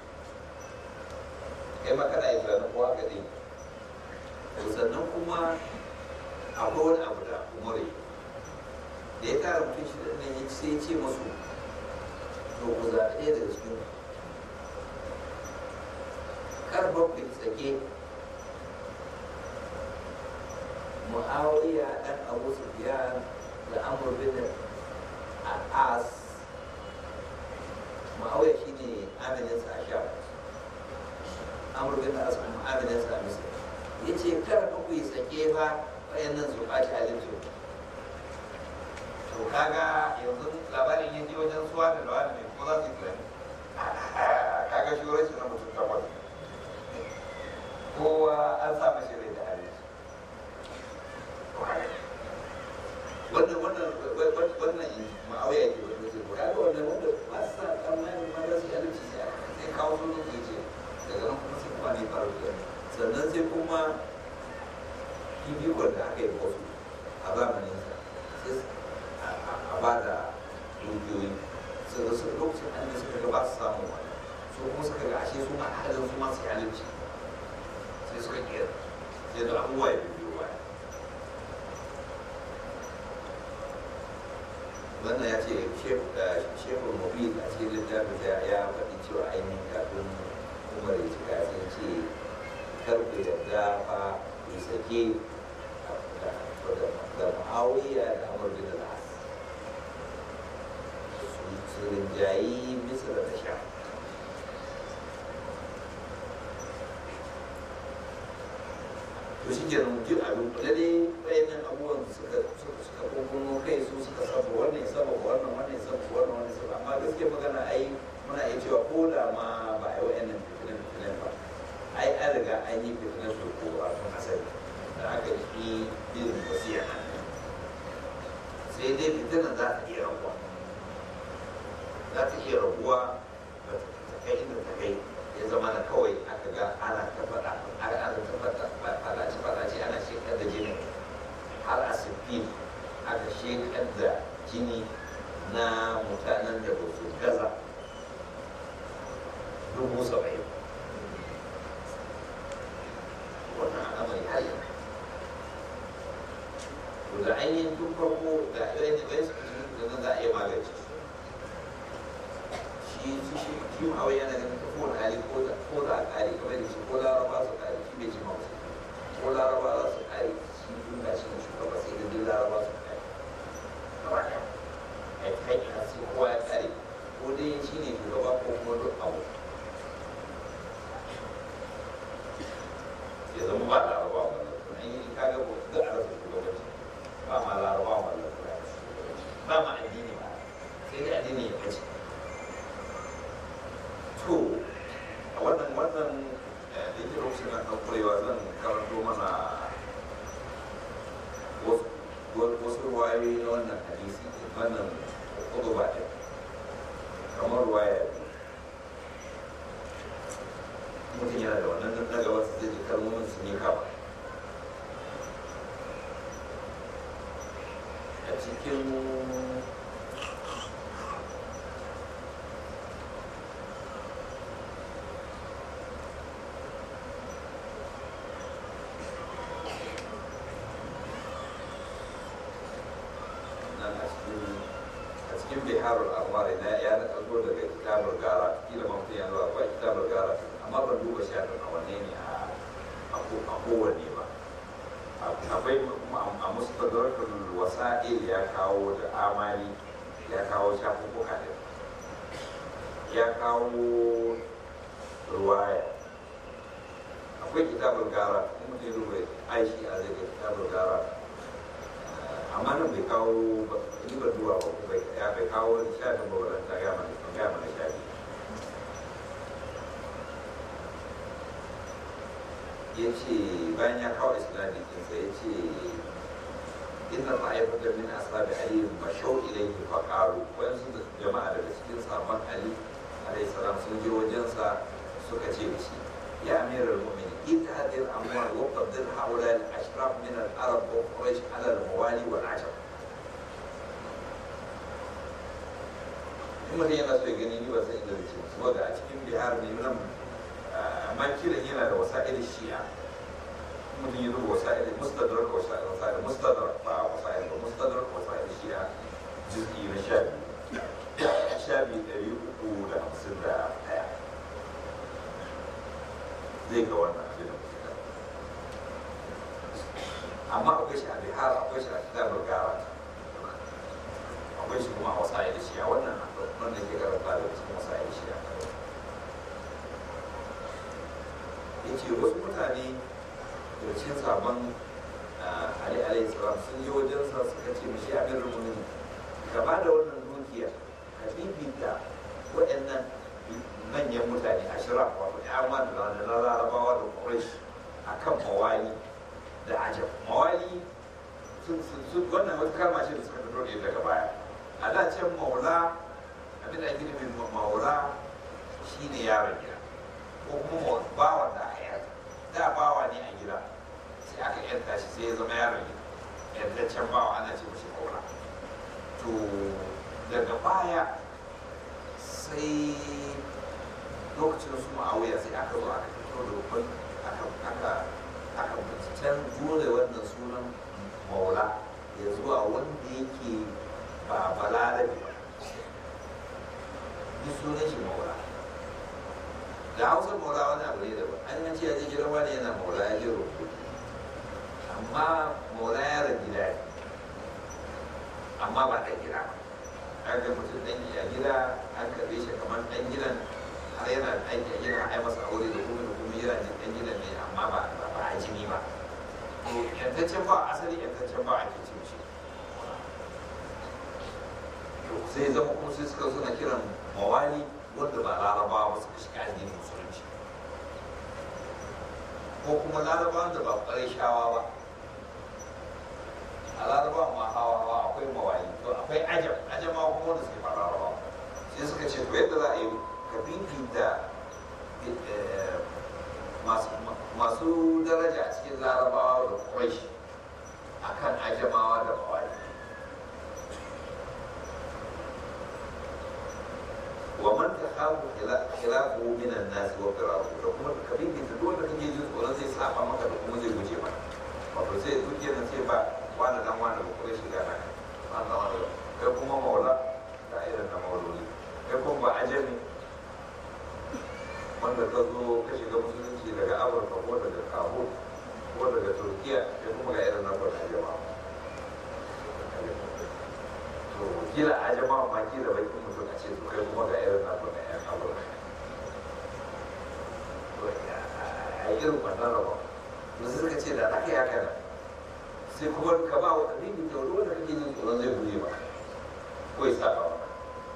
kai ma kana yi tunanin ko haka dai to sannan kuma akwai wani abu da umare da ya tara mutum shi da nan ya sai ya ce masu to ku zaɓi ɗaya daga cikin kar ba ku tsake mu'awiya ɗan abu sufiyan da amur bin al'as mu'awiya shi ne amininsa a sha amur bin al'as kuma amininsa a misir ya ce kar ka ku yi tsake ba wayannan su ɓaci halinsu to kaga yanzu labarin ya ji wajen suwa da lawa ne kuma za su yi tunani kaga shi rashin na mutum takwas kowa an sa mashi rai da halinsu wannan wannan wannan ma'auya ke wanda zai ko kaga wannan wanda ba su sa tsammanin ma za su yi halinsu sai kawo sunan su ce daga nan kuma sai kuma ne faru da sannan sai kuma fifikon da aka yi wasu a zamanin sa sai a ba da dukiyoyi sai da su lokacin an yi suka ga ba su samu wani su kuma suka ga ashe su ma halin su ma su halinci sai suka kiyar sai da abubuwa ya biyo baya wannan ya ce shekul mobil a cikin littafin ya faɗi cewa ainihin kafin umar ya cika sai ce karfe da fa ku sake da ma'awiya da amur bin al'as su rinjayi misra da sha to shi ke nan duk abin kula dai bayanan abubuwan suka suka kunkuno kai su suka saba wannan saba wannan wannan saba wannan wannan saba amma gaskiya magana ai muna iya cewa ko da ma ba a yi wa'annan fitinan fitinan ba ai an riga an yi fitinan su ko a tun asali da aka yi irin wasiya nan sai dai fitinan za ta iya rabuwa za ta iya rabuwa ba ta kai inda ta kai ya zama na kawai aka ga ana ta faɗa ana ta faɗa faɗace faɗace ana shekar da jini har a sifin aka shekar da jini na mutanen da ba su gaza dubu saba'in wannan al'amari har yanzu to da ainihin tun farko da ɗaya da ɗaya da nan za a iya magance shi shi shi shi ma wai yana ganin ko da hali ko da ko da kare kamar da shi ko laraba su kare shi bai ji ma wasu ko laraba za su kare shi tun da shi ne shugaba sai da duk laraba su kare gaba ɗaya a yi kai a sai kowa ya kare ko dai shi ne shugaba ko kuma duk abu ya zama ba laraba wannan an yi kaga ko da a rasa shugabanci ba ma laraba wannan ba ma addini ba sai dai addini ya kace to a wannan wannan da yake lokacin na kan kurewa zan karanto mana wasu ruwayoyi na wannan hadisi wannan kudu ba ɗin kamar ruwaya mutum yana da wannan na gaba su zai ji kalmomin su ne kama a cikin nan a cikin a cikin biharul anwar na ya na zo daga kitabul gara kila ma mutum ya zo akwai kitabul gara amma ban duba shafin a wanne ne a a kowanne ba akwai a mustadrakul wasa'il ya kawo da amali ya kawo shafuffuka ɗin ya kawo ruwaya akwai kitabul gara in mutum ya duba aishi a zai ga kitabul gara amma nan bai kawo ni ba duba ba bai ya bai kawo shafin ba wadda ta gama da kan gama da shafi ya ce bayan ya kawo islami kinsa ya ce inna ta'ifata min ashabi ali mashaw ilayhi fa qalu wayan su jama'a daga cikin sahabban ali alayhi salam sun je wajensa suka ce da shi ya amiral mu'minin ita hadhihi al-amwal wa qaddar haula al-ashraf min al-arab wa quraish ala al-mawali wal ajab in mutum yana so ya gani ni ba san inda zai ce saboda a cikin bihar ne nan amma kiran yana da wasa'il shi'a mutum ya zuba wasa'il mustadrak wasa'il wasa'il mustadrak ba wasa'il ba mustadrak wasa'il shi'a juz'i na sha biyu sha biyu ɗari uku da hamsin da ɗaya zai ga wannan abin da muke amma akwai shi a bihar akwai shi a kitabar gara akwai shi kuma a wasa'il shi'a wannan wanda ke karanta da cikin wasa'il shi'a ya ce wasu mutane da cikin sabon ali alayhi salam sun yi wajensa suka ce mishi abin rumunin gaba da wannan dukiya ka bibita waɗannan manyan mutane a shira wato yamma da na larabawa da quraish a kan mawali da ajab mawali wannan wata kalma ce da suka fito ne daga baya a da can maula abin da ake nufin maula shine yaron gida ko kuma bawan da aka yarda da bawa ne a gida sai aka yarda shi sai ya zama yaron gida yardaccen bawa ana ce mashi kaura to daga baya sai lokacin su ma'auya sai aka zo aka fito da rukun aka aka aka can jure wannan sunan maula ya zuwa wanda yake ba balarabe ba duk sunan shi maula da hausa maula wani abu ne daban an yanci ya ji gidan wani yana maula ya ji rubutu amma maula ya rage gida ne amma ba ɗan gida ba an ga mutum ɗan a gida an karɓe shi kamar ɗan gidan har yana aiki a gidan ai masa aure da kuma da kuma yana jin ɗan gidan ne amma ba ba a jini ba to yantaccen ba asali yantaccen ba ake cin shi to sai zama kuma sai suka suna kiran mawali wanda ba larabawa ba suka shiga addinin musulunci ko kuma larabawan da ba ƙwarai shawa ba a larabawan ma hawa hawa akwai mawali to akwai ajam ajama kuma wanda suke ba larabawa sai suka ce to yadda za a yi ka bibita masu daraja a cikin larabawa da ƙwarai akan ajamawa da mawali ومن تخاف خلافه من الناس وفراره da kuma ka bibita duk wanda kake jin tsoron zai saba maka da kuma zai guje maka wato sai duk yana ce ba wani dan wani ba kuma shiga na wani dan wani kai kuma maula da irin na mauloli kai kuma ba ajami wanda ka zo ka shiga musulunci daga amurka ko daga kabul ko daga turkiya kai kuma ga irin na kwata jama'a to kila ajama ma kila bakin mutum a ce to kai kuma ga irin naku na yan amurka to a irin wannan rabon to sai suka ce da aka yi haka sai kuma ka ba wa abin da wani wanda kake jin tsoron zai guje ba ko ya saba ba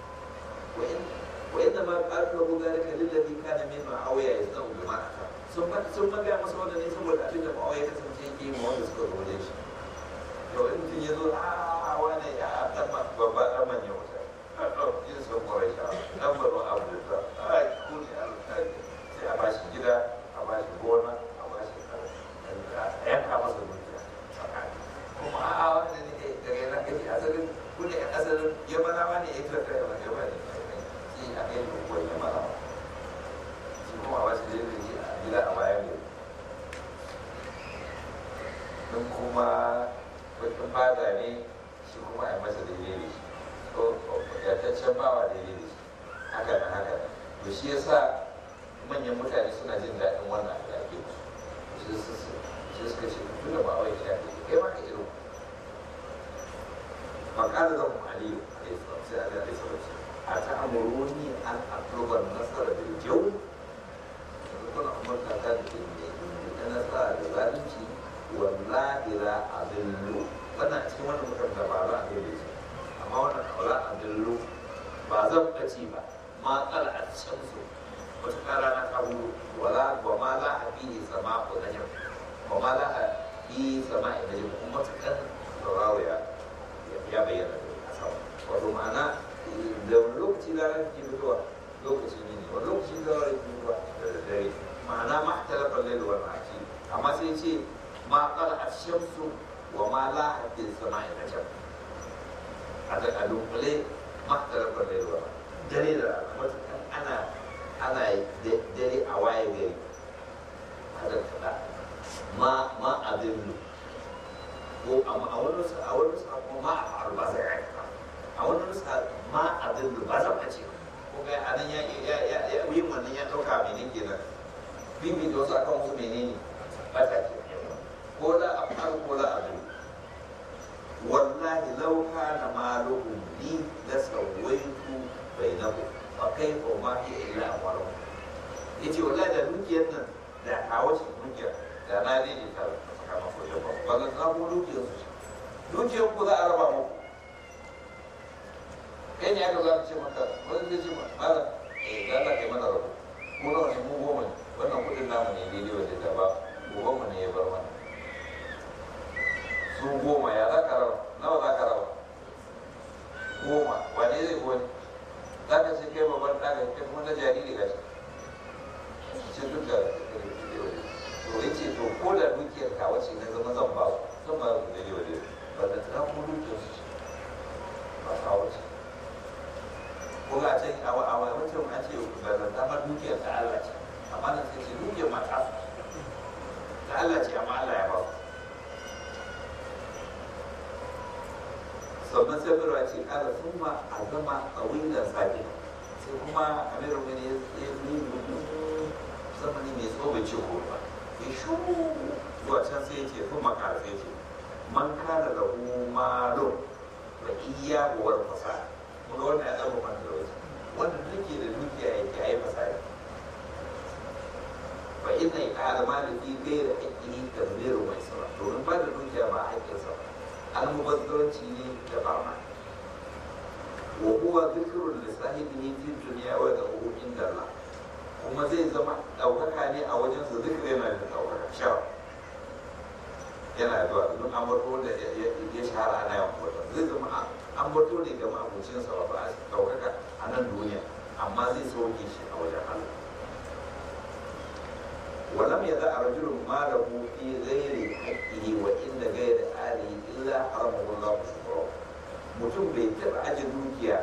wa inda ma ƙarfi wa zalika lillazi kana min ma'awiya yasna'u bima ata sun ba sun magaya masa wannan ne saboda abin da ma'awiya kasance yake yi ma wanda suka zo wajen shi to in mutum ya zo a wane ya dan babba dan manyan wuta yin sun kwarai sha dan baro abu da ta a kuni sai a bashi gida a bashi gona a bashi a yanka masa dukiya kuma a wanda ne daga yana kake asalin kuni yan asalin yamanawa ne ya kira kai wani yamma ne shi a kai da kuwa yamanawa shi kuma a bashi gida a bayan gari don kuma bakin fada ne shi kuma a masa daidai da shi yataccen bawa daidai da shi haka nan haka nan to shi yasa manyan mutane suna jin daɗin wannan da ake musu shi suka ce tun da ba wai ya shafi kai ma ka irin فقال لهم علي عليه الصلاه والسلام اتامروني ان اطلب النصر بالجو kuna umarta ta da ke da nasara da zalunci wallahi la adillu wannan a cikin wannan mutum da ba za a dole ce amma wannan kaula adillu ba zan ɓace ba ma tsala a can su wata kara na kawo wala wa ma la a fi sama ko najam wa ma la a fi sama ina jam kuma ta kan sauraro ya ya bayyana da sama wato ma'ana da wani lokaci da ranar ke fitowa lokacin yini wani lokaci da ranar ke fitowa da dare ma'ana ma a talafar lailu wani aki amma sai ce ma kala a shamsu wa ma la hadin sama ina can a da a dunkule ma a talafar lailu wani dare da rana matukan ana ana dare a waye gari a da kaɗa ma ma a dillu ko a wani nusa a wani nusa kuma ma a faru ba zai aika a wani nusa ma a dillu ba zan ce ko ga anan ya ya ya ya yin wannan ya dauka mene kenan bibi da wasu akan wasu menene bata ke ko la a faru ko la a dillu wallahi law kana maluhum li la sawaitu bainahu fa kayfa ma hiya illa amwaluhum yace wallahi da dukiyar nan da kawo shi dukiyar da na ne ta kama ko yau ba ba na ko dukiyar su dukiyar ku za a raba muku kai ne aka za ce maka wani zai ce mala eh da Allah kai mana rabu mu nawa ne mu goma ne wannan kudin namu ne daidai wa da ba goban mu ne ya bar mana su goma ya za ka raba nawa za ka raba goma wane zai goni za ka ce kai babban ɗaga kai kuma na jariri ga shi ce duk da to ya ce to ko da dukiyar ka wace na zama zan ba su zan ba su daidai wa daidai ba da ta ko dukiyar su ce ba ka wace ko ga can a wancan an ce ba da dama dukiyar ta Allah ce amma nan sai ce dukiyar ma ta ta Allah ce amma Allah ya ba su sannan sai birwa ce kada sun ma a zama tsawilan sabi sai kuma amirin wani ya yi zamani mai tsobe ce ko ba ya shuru zuwa can sai ya ce sun makara sai ce man kana da malo wa iya buwar fasa kuma wannan ya zama man da wasu wanda duke da dukiya yake ai fasari fa inna iqala maliki ghayra haqqihi tadbiru mai sara domin ba da dukiya ba haƙƙinsa ba almubazzaranci ne da barna wa huwa dhikrun li sahibihi fi dunya wa dahu inda Allah kuma zai zama ɗaukaka ne a wajen su zikri yana da ɗaukaka shawa yana zuwa don an bato da ya shahara ana yawan bato zai zama an bato ne ga ma'abucinsa ba ba ɗaukaka a nan duniya amma zai sauke shi a wajen Allah ولم يدع رجل ماله في غير حقه وإن غير آله إلا حرمه الله شكره mutum bai taɓa aje dukiya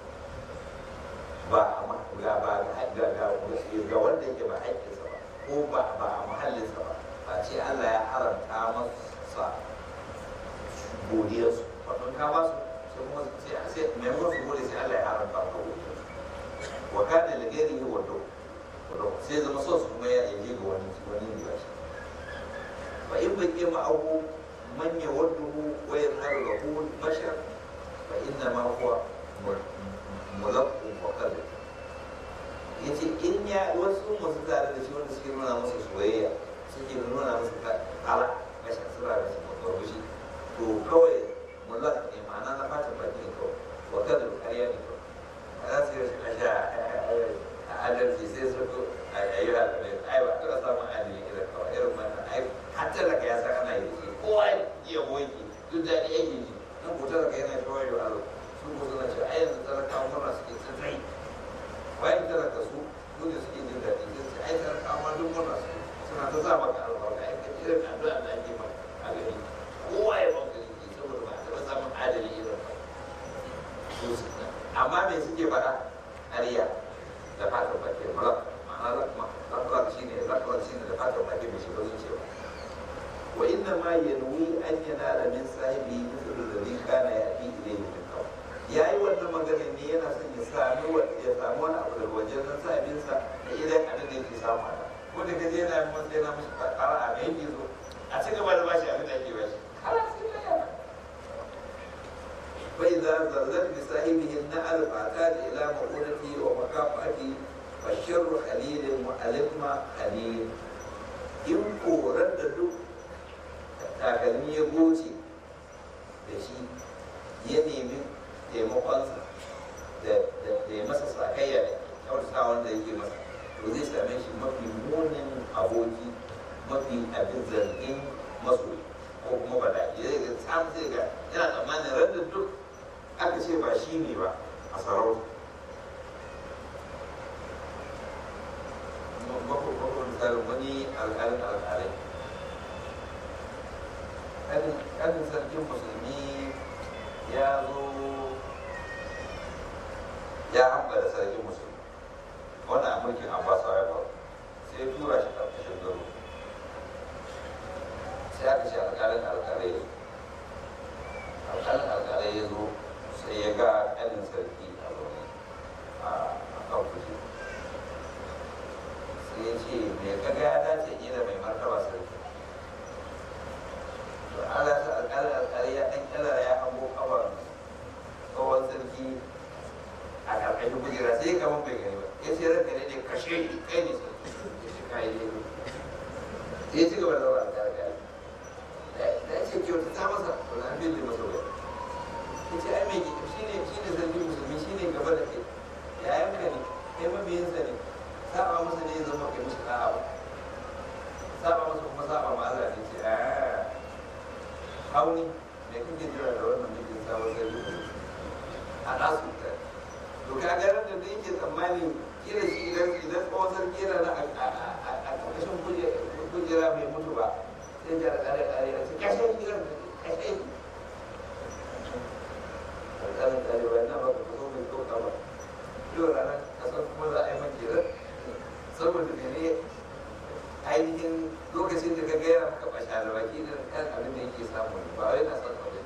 ba a ga ba ga ga ga wanda yake ba haƙƙinsa ba ko ba ba a mahallinsa ba ba ce Allah ya haramta masa godiyarsu wato ka ba su sai kuma sai sai maimakon su gode sai Allah ya haramta maka godiyarsu wa kana li ghairihi wa sai zama so su kuma ya je ga wani wani ne bashi fa in bai kima abu man ya wadduhu wa yadharu lahu bashar fa inna ma huwa mulaqqu wa qalb yace in ya wasu masu tare da shi wanda suke nuna masa soyayya suke nuna masa ala bashar sura da shi mafarbushi to kawai mulaq ne ma'ana na fatan baki ne kawai wa qalb ƙarya ne kawai a za su yi rashin asha adalci sai su ko a yi halin ai ba ta samun adalci irin kawai irin wannan ai hatta da ka ya san ana yi shi kowa ya wanki duk da ni yake ji nan ko ta ka yana kawai yau alo su ko suna cewa ai yanzu talakawa murna suke tsirrai bayan talaka su duk da suke jin daɗi sai su ai talakawa ma duk murna suke suna ta sa maka albarka ai ka irin addu'a da ake maka a gari kowa ya banka jiki saboda ba a taɓa samun adali irin ba amma me suke faɗa ƙarya da fatan bakin mulak ma'ana lakwa shi ne lakwa shi ne da fatan bakin mai shiga zuciya wa inna ma yanwi an yanala min sahibi mithlu alladhi kana ya'ti ilayhi min qabl ya yi wannan magana ne yana son ya sami ya samu wani abu daga wajen nan sabinsa da idan abin da yake samu a ko da kaje yana yi masa yana mashi ƙara a mai gizo a ci gaba da bashi abin da ake bashi فإذا زلزلت بصاحبه النعل فاعتاد إلى مؤونته ومكافأته فالشر خليل وألم خليل in korar da duk takalmi ya goce da shi ya nemi taimakonsa da ya masa sakayya da kyautata wanda yake masa to zai same shi mafi munin aboki mafi abin zargin masoyi ko kuma ba da ya zai samu zai ga yana tsammanin randa duk aka ce ba shi ne ba a sarauta bakwai misalin wani alƙalin alƙalai ƙanin sarkin musulmi ya zo ya hamba da sarkin musulmi wannan a mulkin abbasa ya faru sai ya tura shi ƙarƙashin garo sai aka ce alƙalin alƙalai ya alƙalin alƙalai ya zo sai ya ga ƙanin sarki a zaune a kan kujera sai ya ce me ka ga ya dace yi da mai martaba sarki to Allah ta alƙalin alƙalai ya ɗan ƙalara ya hango ƙawar tsohon sarki a ƙarƙashin kujera sai ya kama bai gani ba ya ce ranka ne ne kashe shi kai ne sarki ya ce kai ne sai ya ci gaba da zama alƙalin da ya ce kyauta ta masa to na bin da masa wani ya ce ai mai shi ne shi ne sarki musulmi shi ne gaba da kai yayan ka ne kai mabiyinsa ne saba masa ne zama kai musu da'a ba saba masa kuma saba ma Allah ne ce a hauni me kake jira da wannan mijin sabon sarki a nasu ta to ka ga ran da da yake tsammani kila shi idan idan tsawon sarki yana na a ƙarƙashin kujera bai mutu ba sai ya da ƙare ƙare ya ce kashe gidan kashe alƙalin ɗalibai na ba ka so mai kauta ba yau ranar kasar kuma za a yi makerar saboda mene ainihin lokacin da ka gaya maka basha da baki da kan abin da yake samu ba wai na son abin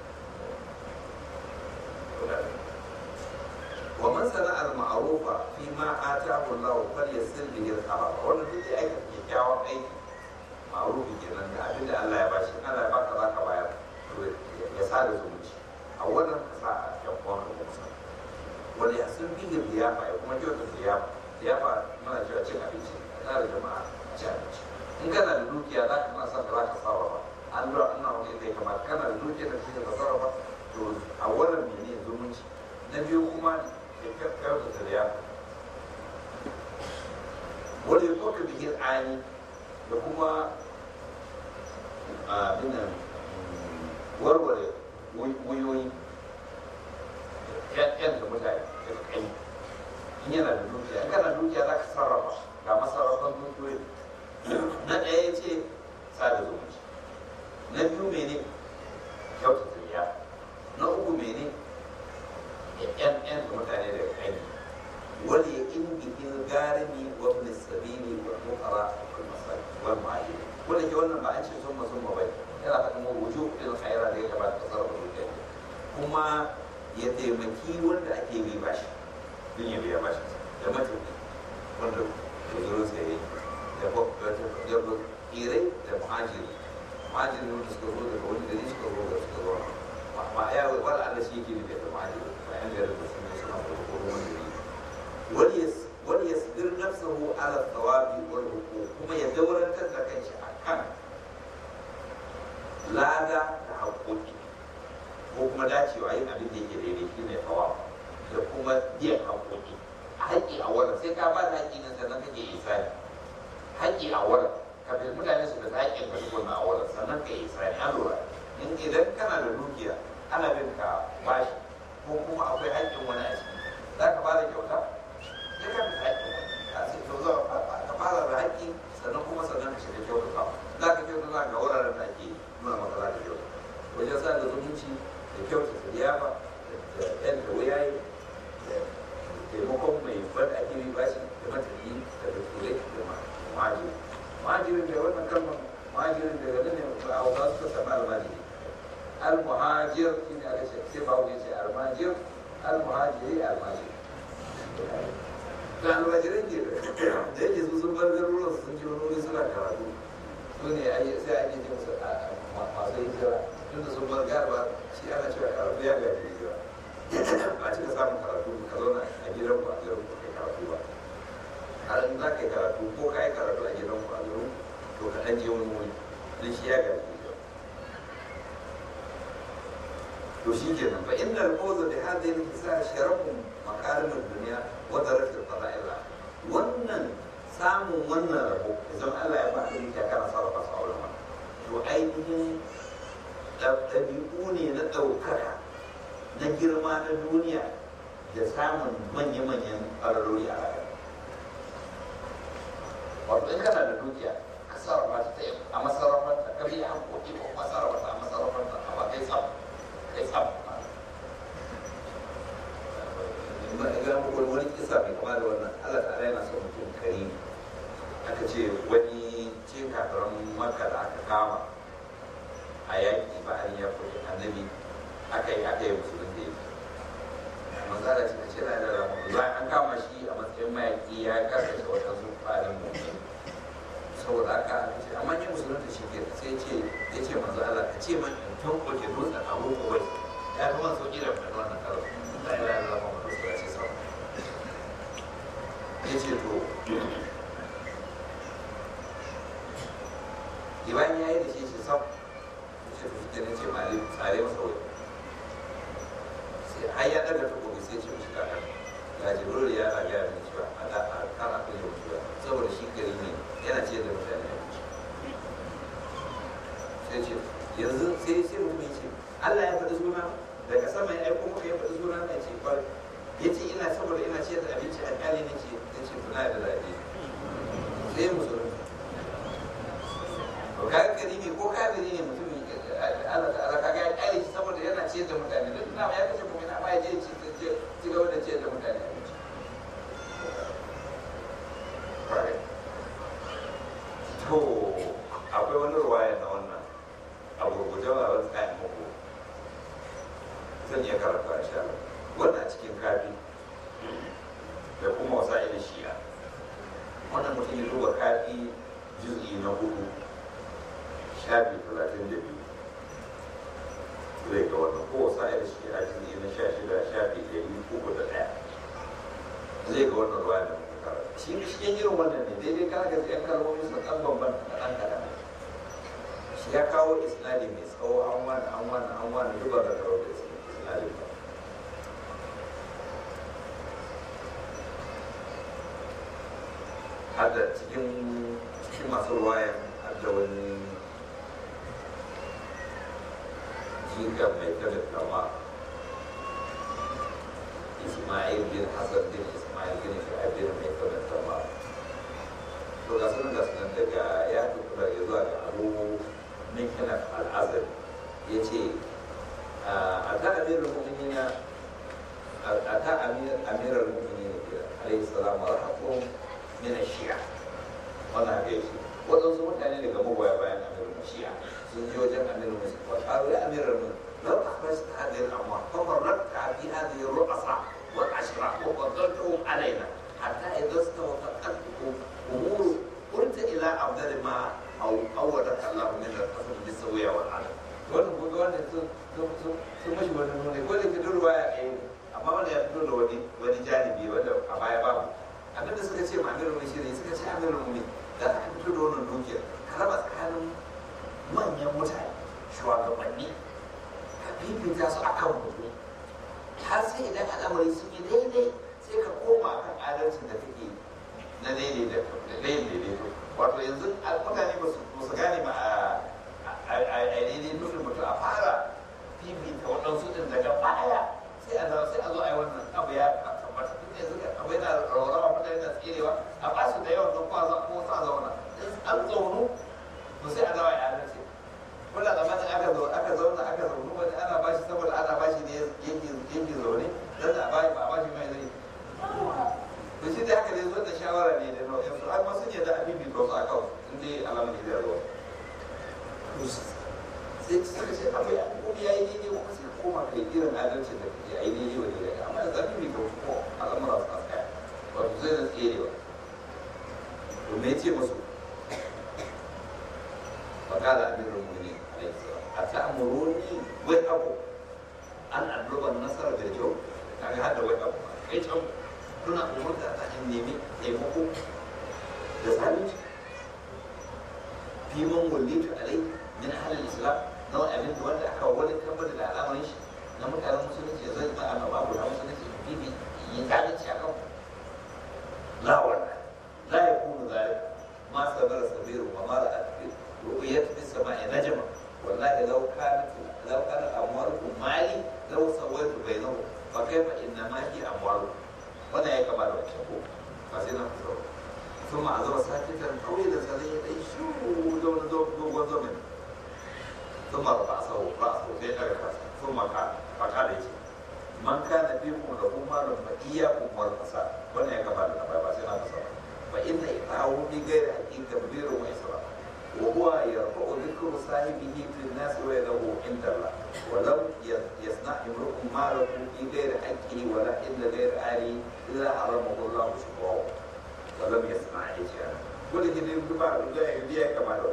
wa man sana al ma'rufa fi ma atahu Allah fal yasil bihi al khabar wannan duk da aika kyakkyawan aiki ma'rufi kenan da abin da Allah ya bashi Allah ya baka zaka bayar ya sa da zumunci a wannan ka sa a yan kwan ka kuma wani ya sun bi da liyafa ya kuma kyautar liyafa liyafa mana cewa cin abinci a tsara jama'a a ci abinci in kana da dukiya za ka na son ka za ka sarrafa an lura an na wani zai kamata kana da dukiya da shi da ka sarrafa to a wannan mene zumunci na biyu kuma ya kyautar liyafa wani ya toka bikin ani da kuma abin nan warware wuyoyi yan da mutane da kai in yana da dukiya in kana dukiya za ka sarrafa ga masarrafan dukiyoyi na ɗaya ya ce sada zumunci na biyu mene kyauta zuriya na uku mene yan yan da mutane da kai wani ya in bikin garimi wa ibn sabili wa fuqara wal masakin wal ma'ajiri wanda ke wannan ba an ce sun masun ba bai yana faɗin wa wujuh il khaira da ya kamata ka sarrafa dukiya kuma ya taimaki wanda ake bi bashi don ya biya bashi da matuƙi wanda guzurin sa yi da irai da muhajiri muhajiri wanda suka zo daga wani gari suka zo da suka zo ma ya wala Allah shi yake nufi da muhajiri ba yan garin da sun suna da ko wani gari wani ya sidir nafsahu ala thawabi wal huquq kuma ya daurantar da kanshi akan lada da haƙoƙi ko kuma dacewa yin abin da yake daidai shi ne hawa da kuma biyan haƙoƙi haƙƙi a wurin sai ka ba da haƙƙi nan sannan kake isani haƙƙi a wurin kafin mutane su da haƙƙin ka tukuna a wurin sannan ka isani an lura in idan kana da dukiya ana bin ka bashi ko kuma akwai haƙƙin wani a ciki za ka ba da kyauta ya ka bi haƙƙin wani a sai to za ka fara da haƙƙi sannan kuma sannan ka shiga kyautata za ka kyautata ga wuraren da ake nuna maka za ka kyauta wajen sa da zumunci da kyautata liyafa da yan da wuyaye da taimakon mai bada ake yi bashi da matafi da bature da majiri majirin da wannan kalmar majirin da gani ne ba a wasu suka sami almajiri almuhajir shi ne aka ce sai ba wuce ce almajir almuhajiri almajiri da almajirai ke da yake su sun bar garuruwan sun ji wani wuri suna karatu su ne sai ake ce musu masu hijira tun da sun bar garba shi ana cewa karatu ya gaji hijira ba a cika samun karatu ka zauna a gidan ku a garin ku kai karatu ba har in za ka yi karatu ko ka yi karatu a gidan ku a garin to ka ɗan je wani wuri don shi ya gaji hijira to shi kenan fa inna al-fawza bi hadhihi al-kisa sharafun makarim ad-dunya wa darajat al-fada'il wannan samun wannan rabo idan Allah ya ba ni ta kana sarrafa sa auren wannan to ainihin ɗabi'u ne na ɗaukaka na girma na duniya da samun manya-manyan ƙararrori a rayuwa wato in kana da dukiya ka sarrafa ta a masarrafarta ka biya hankoki ko masarrafa a masarrafarta a ba kai samu kai samu ga muku wani kisa mai kama da wannan Allah ta'ala yana son mutum kari aka ce wani cin kafiran maka da aka kama a yaƙi ba an ya fi annabi aka yi aka yi musulun da yake manzara ce ce na da ramu za an kama shi a matsayin mayaƙi ya karkace wata su farin mutum saboda aka ce amma ni musulun da shi ke sai ce ya ce manzo Allah ka ce man in tankoke dutsen abu kowai ya fi man sauƙi da faɗin wannan karo la ilaha illallah muhammadu rasulullah ce sau ya ce to Iban ya yi da shi shi sau ce to shi ne ce mali tsare masa wai sai har ya daga takobi sai ce mishi kaka ga jibril ya na gaya min cewa a da a kan akwai yau cewa saboda shi gari ne yana ce da mutane abinci sai ce yanzu sai sai mutum ya ce Allah ya faɗi suna daga sama ya aiko maka ya faɗi suna na ce kwarai ya ce ina saboda ina ciyar da abinci a ƙali na ce ya ce tuna da daɗi sai musulunci to ka gari ne ko kafiri ne mutum Allah ta'ala ka ga ya ƙali shi saboda yana ciyar da mutane duk na ya kace mu'mina amma ya je ci ci gaba da ciyar da mutane abinci to akwai wani ruwaya na wannan a gurguje ba wani tsayin muku zan iya karanta a sha wannan cikin kafi da kuma wasa ila shi'a wannan mutum ya duba kafi juz'i na hudu shafi talatin da biyu zai ga wannan ko wasa ila shi'a juz'i na sha shida shafi ɗari uku da ɗaya zai ga wannan ruwa da muka karanta shi cikin irin wannan ne daidai ka ga yan kalmomi sun ɗan bambanta da ɗan kaɗan shi ya kawo isnadi mai tsawo an wani an wani an wani duba da karo da isnadi ba hada cikin cikin masu ruwayan hada wani jika mai kada kama Ismail bin Hasan bin Ismail bin Shu'aib bin mai kada kama to ga sunan ga sunan daga ya tuku daga zuwa ga abu min kana al'azar ya ce a ta amirar mu'minina a ta amirar mu'minina alaihi salam wa rahmatullahi min shi'a wannan haka yake waɗansu mutane daga magoya bayan amirin shi'a sun je wajen amirin musu wa ƙaru ya amirin mu lau akhrajta hadhihi al-amwal fa farraqta fi hadhihi ar-ru'asa wal ashra wa qaddaltahum alaina hatta idha istawafaqat umur qulta ila afdal ma aw awwadaka Allah min al-qasd bis-sawiya wal adl wannan ko wannan sun sun mashi wani nune ko da ke durwa ya kai amma wanda ya fito da wani wani janibi wanda a baya babu abin da suka ce ma amirin mai shiri suka ce amirin mu da aka fito da wannan dukiyar ka raba tsakanin manyan mutane shugabanni ka fifita su a kan mutum har sai idan al'amari sun yi daidai sai ka koma kan adalcin da kake na daidai da daidaito wato yanzu mutane ba su gane ba a daidai nufin mutum a fara fifita waɗansu ɗin daga baya sai a sai a zo a yi wannan abu ya tabbata duk yanzu abu yana rawarwa mutane na tserewa a ba su da yawan don kwa za ko sa zauna an zaunu to sai a zawa ya adalci kula da mata aka zo aka zauna aka zaunu wani ana ba shi saboda ana ba shi ne yake yake zaune dan da ba ba ba shi mai zai to shi da haka ne zo da shawara ne da nau'in su amma sun yadda abin bi ko su aka in dai alamun da zai zo sai suka ce abu ya kuma ya yi daidai kuma sai koma kai irin adalcin da kake a yi daidai wa daidai amma da zafi mai kyau ko al'amura su tsaya wato zai da tserewa to me ce musu fakala amirul mu'minin alaihi salam ata'muruni wai abu an adluba nasara da kyau kaga hada wai abu kai can kuna umurta ta in nemi taimako da zalunci fi man wallitu alai min ahlil islam na wani abin da wanda aka wani tabbatar da al'amarin shi na mutanen musulunci zai ba a babu da musulunci bibi yin zalunci a kan la wannan la yakunu zalika ma sabara sabiru wa ma ra'at ru'yat bis sama'i najma wallahi law kanat law kana amwalukum mali law sawaitu bainahum fa kayfa inna ma hi amwalukum wannan ya kama da wancan ko ba sai na fito ثم عذب ساكتا طويلا سريعا شو دون دوغون زمن ثم رفع راسه راسه في راسه ثم قال فقال يجي من كان فيكم له مال فإياكم والفساد وانا يا كمال الأبا بس أنا بصر فإن إطاعه بغير حق تبذير وإسراف وهو يرفع ذكر صاحبه في الناس ويده عند الله ولم يصنع امرؤ ماله في غير حقه ولا إلا غير آله إلا حرمه الله شكره ولم يسمع إجابة كل كده يبقى بيها كما لو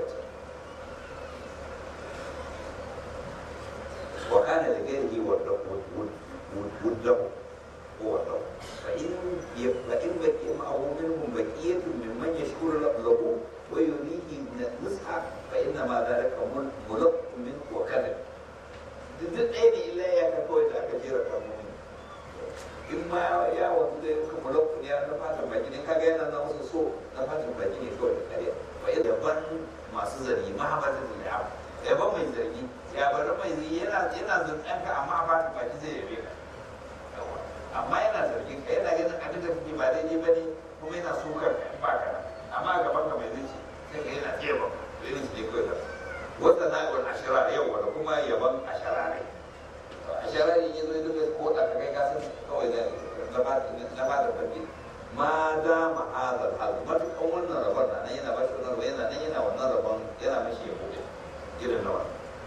وكان لغيره وده وده وده فإن فإن بقي معه منهم بقية ممن يشكر له ويريه نصحا فإنما ذلك ملق منه وكذب duk ɗaya ne illa ya ka kawai da aka jera kalmomi in ma ya wanzu da yanka mulakku ne na fatan baki ne kaga yana na wasu so na fatan baki ne kawai da kariya ba yadda ban masu zargi mahabbatan da ya yaban mai zargi ya bari mai zargi yana yana zargin ka amma a fatan baki zai yabe ka amma yana zargin ka yana ganin abin da kake ba daidai ba ne kuma yana sukar ka ba ka amma a gaban ka mai zuci sai ka yana iya ba irin shi ne kawai da wata na'ibul ashirar yau wanda kuma yaban ashirarai ashirarai ya zo ya duka ko da kai ka san kawai da na ba da fabi ma da ma'azar hal matukan wannan rabon na nan yana ba shi wannan rabon yana nan yana wannan rabon yana mashi ya bude irin nawa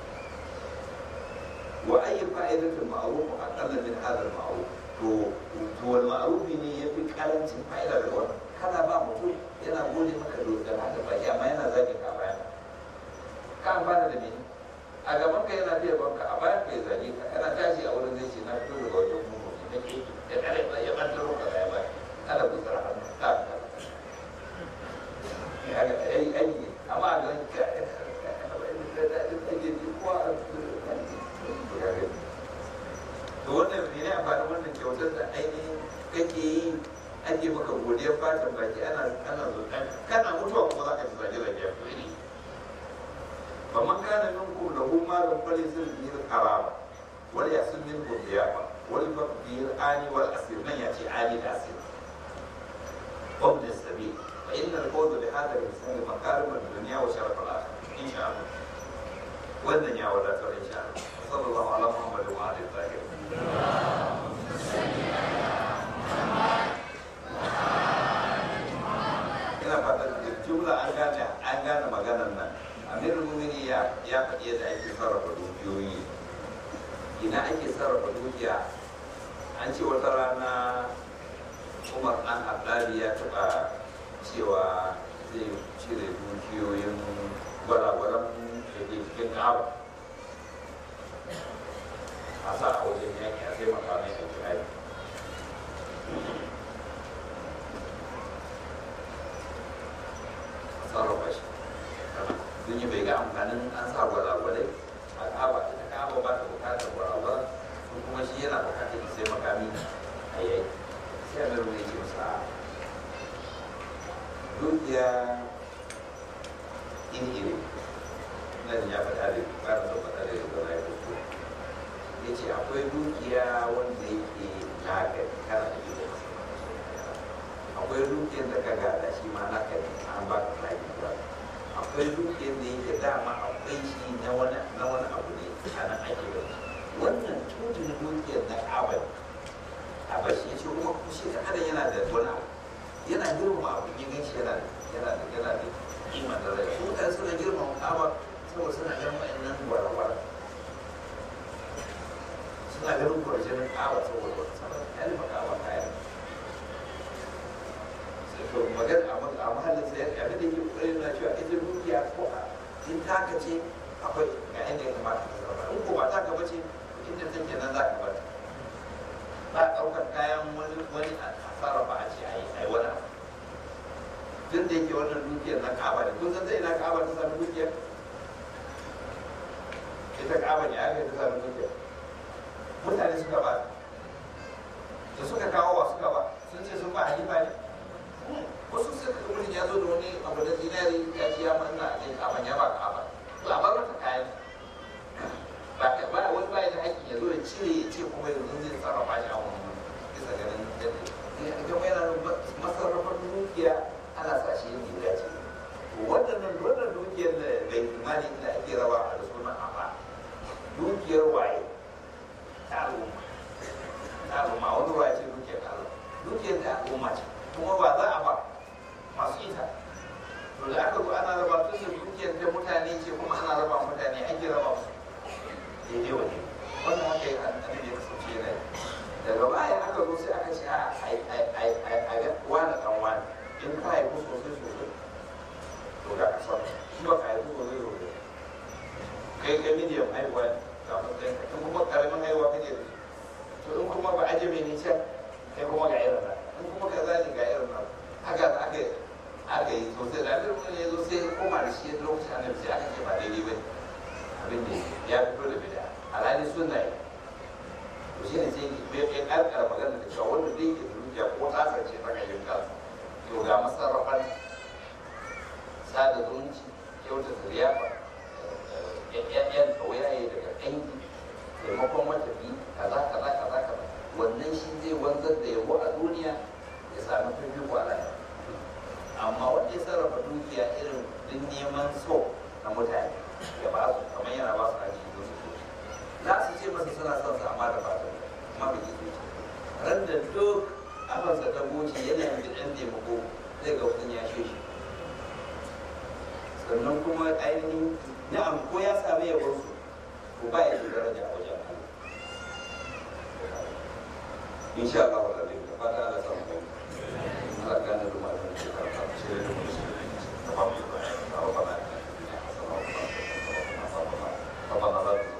wa ayi fa'idatul ma'ruf aqalla min hadha al-ma'ruf to to wal ma'ruf ne yafi karancin fa'ida da wannan kana ba mutum yana gode maka da haka baki amma yana zagin ka bayan ka amfana da mene a gaban ka yana biya banka a bayan ka ya zage ka yana tashi a wurin zai ce na fito daga wajen mu ne ke ya kare ba ya bantar ka ya ba kada ku tsara hannu ka ka ya ga ai ai amma a gaban ka to wannan ne ne amfanin wannan kyautar da ainihin kake yi ake maka godiyar fatan baki ana ana zuƙa kana mutuwa kuma za ka ji zage zage ya fi فمن كان منكم له مال فليصل به القرابة وليحسن منه الضيافة وليفق به الآني والأسير من يأتي آني الأسير وابن السبيل فإن الفوز بهذا الإنسان مكارم الدنيا وشرف الآخرة إن شاء الله والدنيا والآخرة إن شاء الله وصلى الله على محمد وعلى آله الطاهرين ina fatan jumla an gane an gane maganar nan amirul mumini ya ya faɗi yadda ake sarrafa dukiyoyi ina ake sarrafa dukiya an ce wata rana umar an haddadi ya taɓa cewa zai cire dukiyoyin gwalagwalan da ke cikin ka'aba a sa a wajen yaƙi a taimaka mai a jihadi sarrafa shi sun yi bai ga amfanin an sa gwalagwalai a kaba ita kaba ba ta bukatar gwalagwala ko kuma shi yana bukatar sai makami a yayi sai a mai ce masa dukiya in iri nan ya faɗa da ba da faɗa da gwala ya fito ya ce akwai dukiya wanda yake naka kana da yi akwai dukiyar da ka gada shi ma naka ne an ba ka lafiya akwai dukiyar da yake dama akwai shi na wani na wani abu ne a nan ake da shi wannan tutun dukiyar na abad abad shi ce kuma shi da adam yana da wani abu yana girmama abu ya gan shi yana da yana da yana da kima da rai su kan suna girmama abad saboda suna ganin wa'annan gwara-gwara suna ganin kwarjinin ƙaba saboda wata saboda ya nufa ƙaba kayan sai to magana a mahallin sai abin da ke ƙoƙarin na cewa ita dukiya ko a in taka ce akwai ga inda ya kamata ka zama in ko ba taka ba ce inda take nan za ka bar ta ba ɗaukar kayan wani wani a sarrafa a ce a yi ai wani abu tun da yake wannan dukiyar na kaba da kun san ta ina kaba ta sami dukiyar ita kaba ne aka yi ta sami dukiyar mutane suka ba da suka kawo wa suka ba sun ce sun ba halifa ne wasu suka ga mutum ya zo da wani abu da zinari ya ce ya manna ne kaban ya ba kaba labarin ta kayan ba ka ba wani ba da haƙƙi ya zo ya cire ya ce kuma yanzu zai sarrafa shi a wani bisa ganin yadda ya ga mai na masarrafar dukiya ana sa shi yin gida ce wannan wannan dukiyar da bai imani da ake rawa a da sunan amma dukiyar waye ta al'umma ta al'umma wani waye ce dukiyar Allah dukiyar ta al'umma ce kuma ba za a ba masu ita to da aka zo ana raba tun da dukiyar ta mutane ce kuma ana raba mutane ake raba su daidai wani wannan haka yi annabi ya kasance yana daga baya aka zo sai aka ce a ga wani dan wani in ka haifu sosai sosai to ga kasar shi ba ka haifu sosai sosai kai kai miliyan haihuwa ga matsayin ka in kuma karamin haihuwa kake da to in kuma ba ajiye ne can kai kuma ga irin nan in kuma ka zani ga irin nan haka aka aka yi sosai da abin wani ya zo sai ya koma da shi lokacin annabi sai aka ce ba daidai ba abin da ya fito da bida alhali sunna yi to shi ne sai ya karkara magana da cewa wanda zai ke da dukiya ko tasar ce ta kashin kansa to ga masarrafan sada zumunci kyauta da liyafa yan kauyaye daga dangi taimakon matafi kaza kaza kaza kaza wannan shi zai wanzar da yabo a duniya ya sami fifiko a lahira amma wanda ya sarrafa dukiya irin din neman so na mutane ya ba su kamar yana ba su haji don su so za su ce masa suna son sa amma da fatan amma bai yi zuci ran da duk afansa ta goce yana yin ɗan taimako zai ga mutum ya shi sannan kuma ainihin na'am ko ya sami ya bar su ko ba ya da daraja a wajen Allah insha Allah wa rabbi da fata Allah samu kai Allah gane da malamin da karfa shi da mutum da ba mu da ba ba ba ba ba ba ba ba ba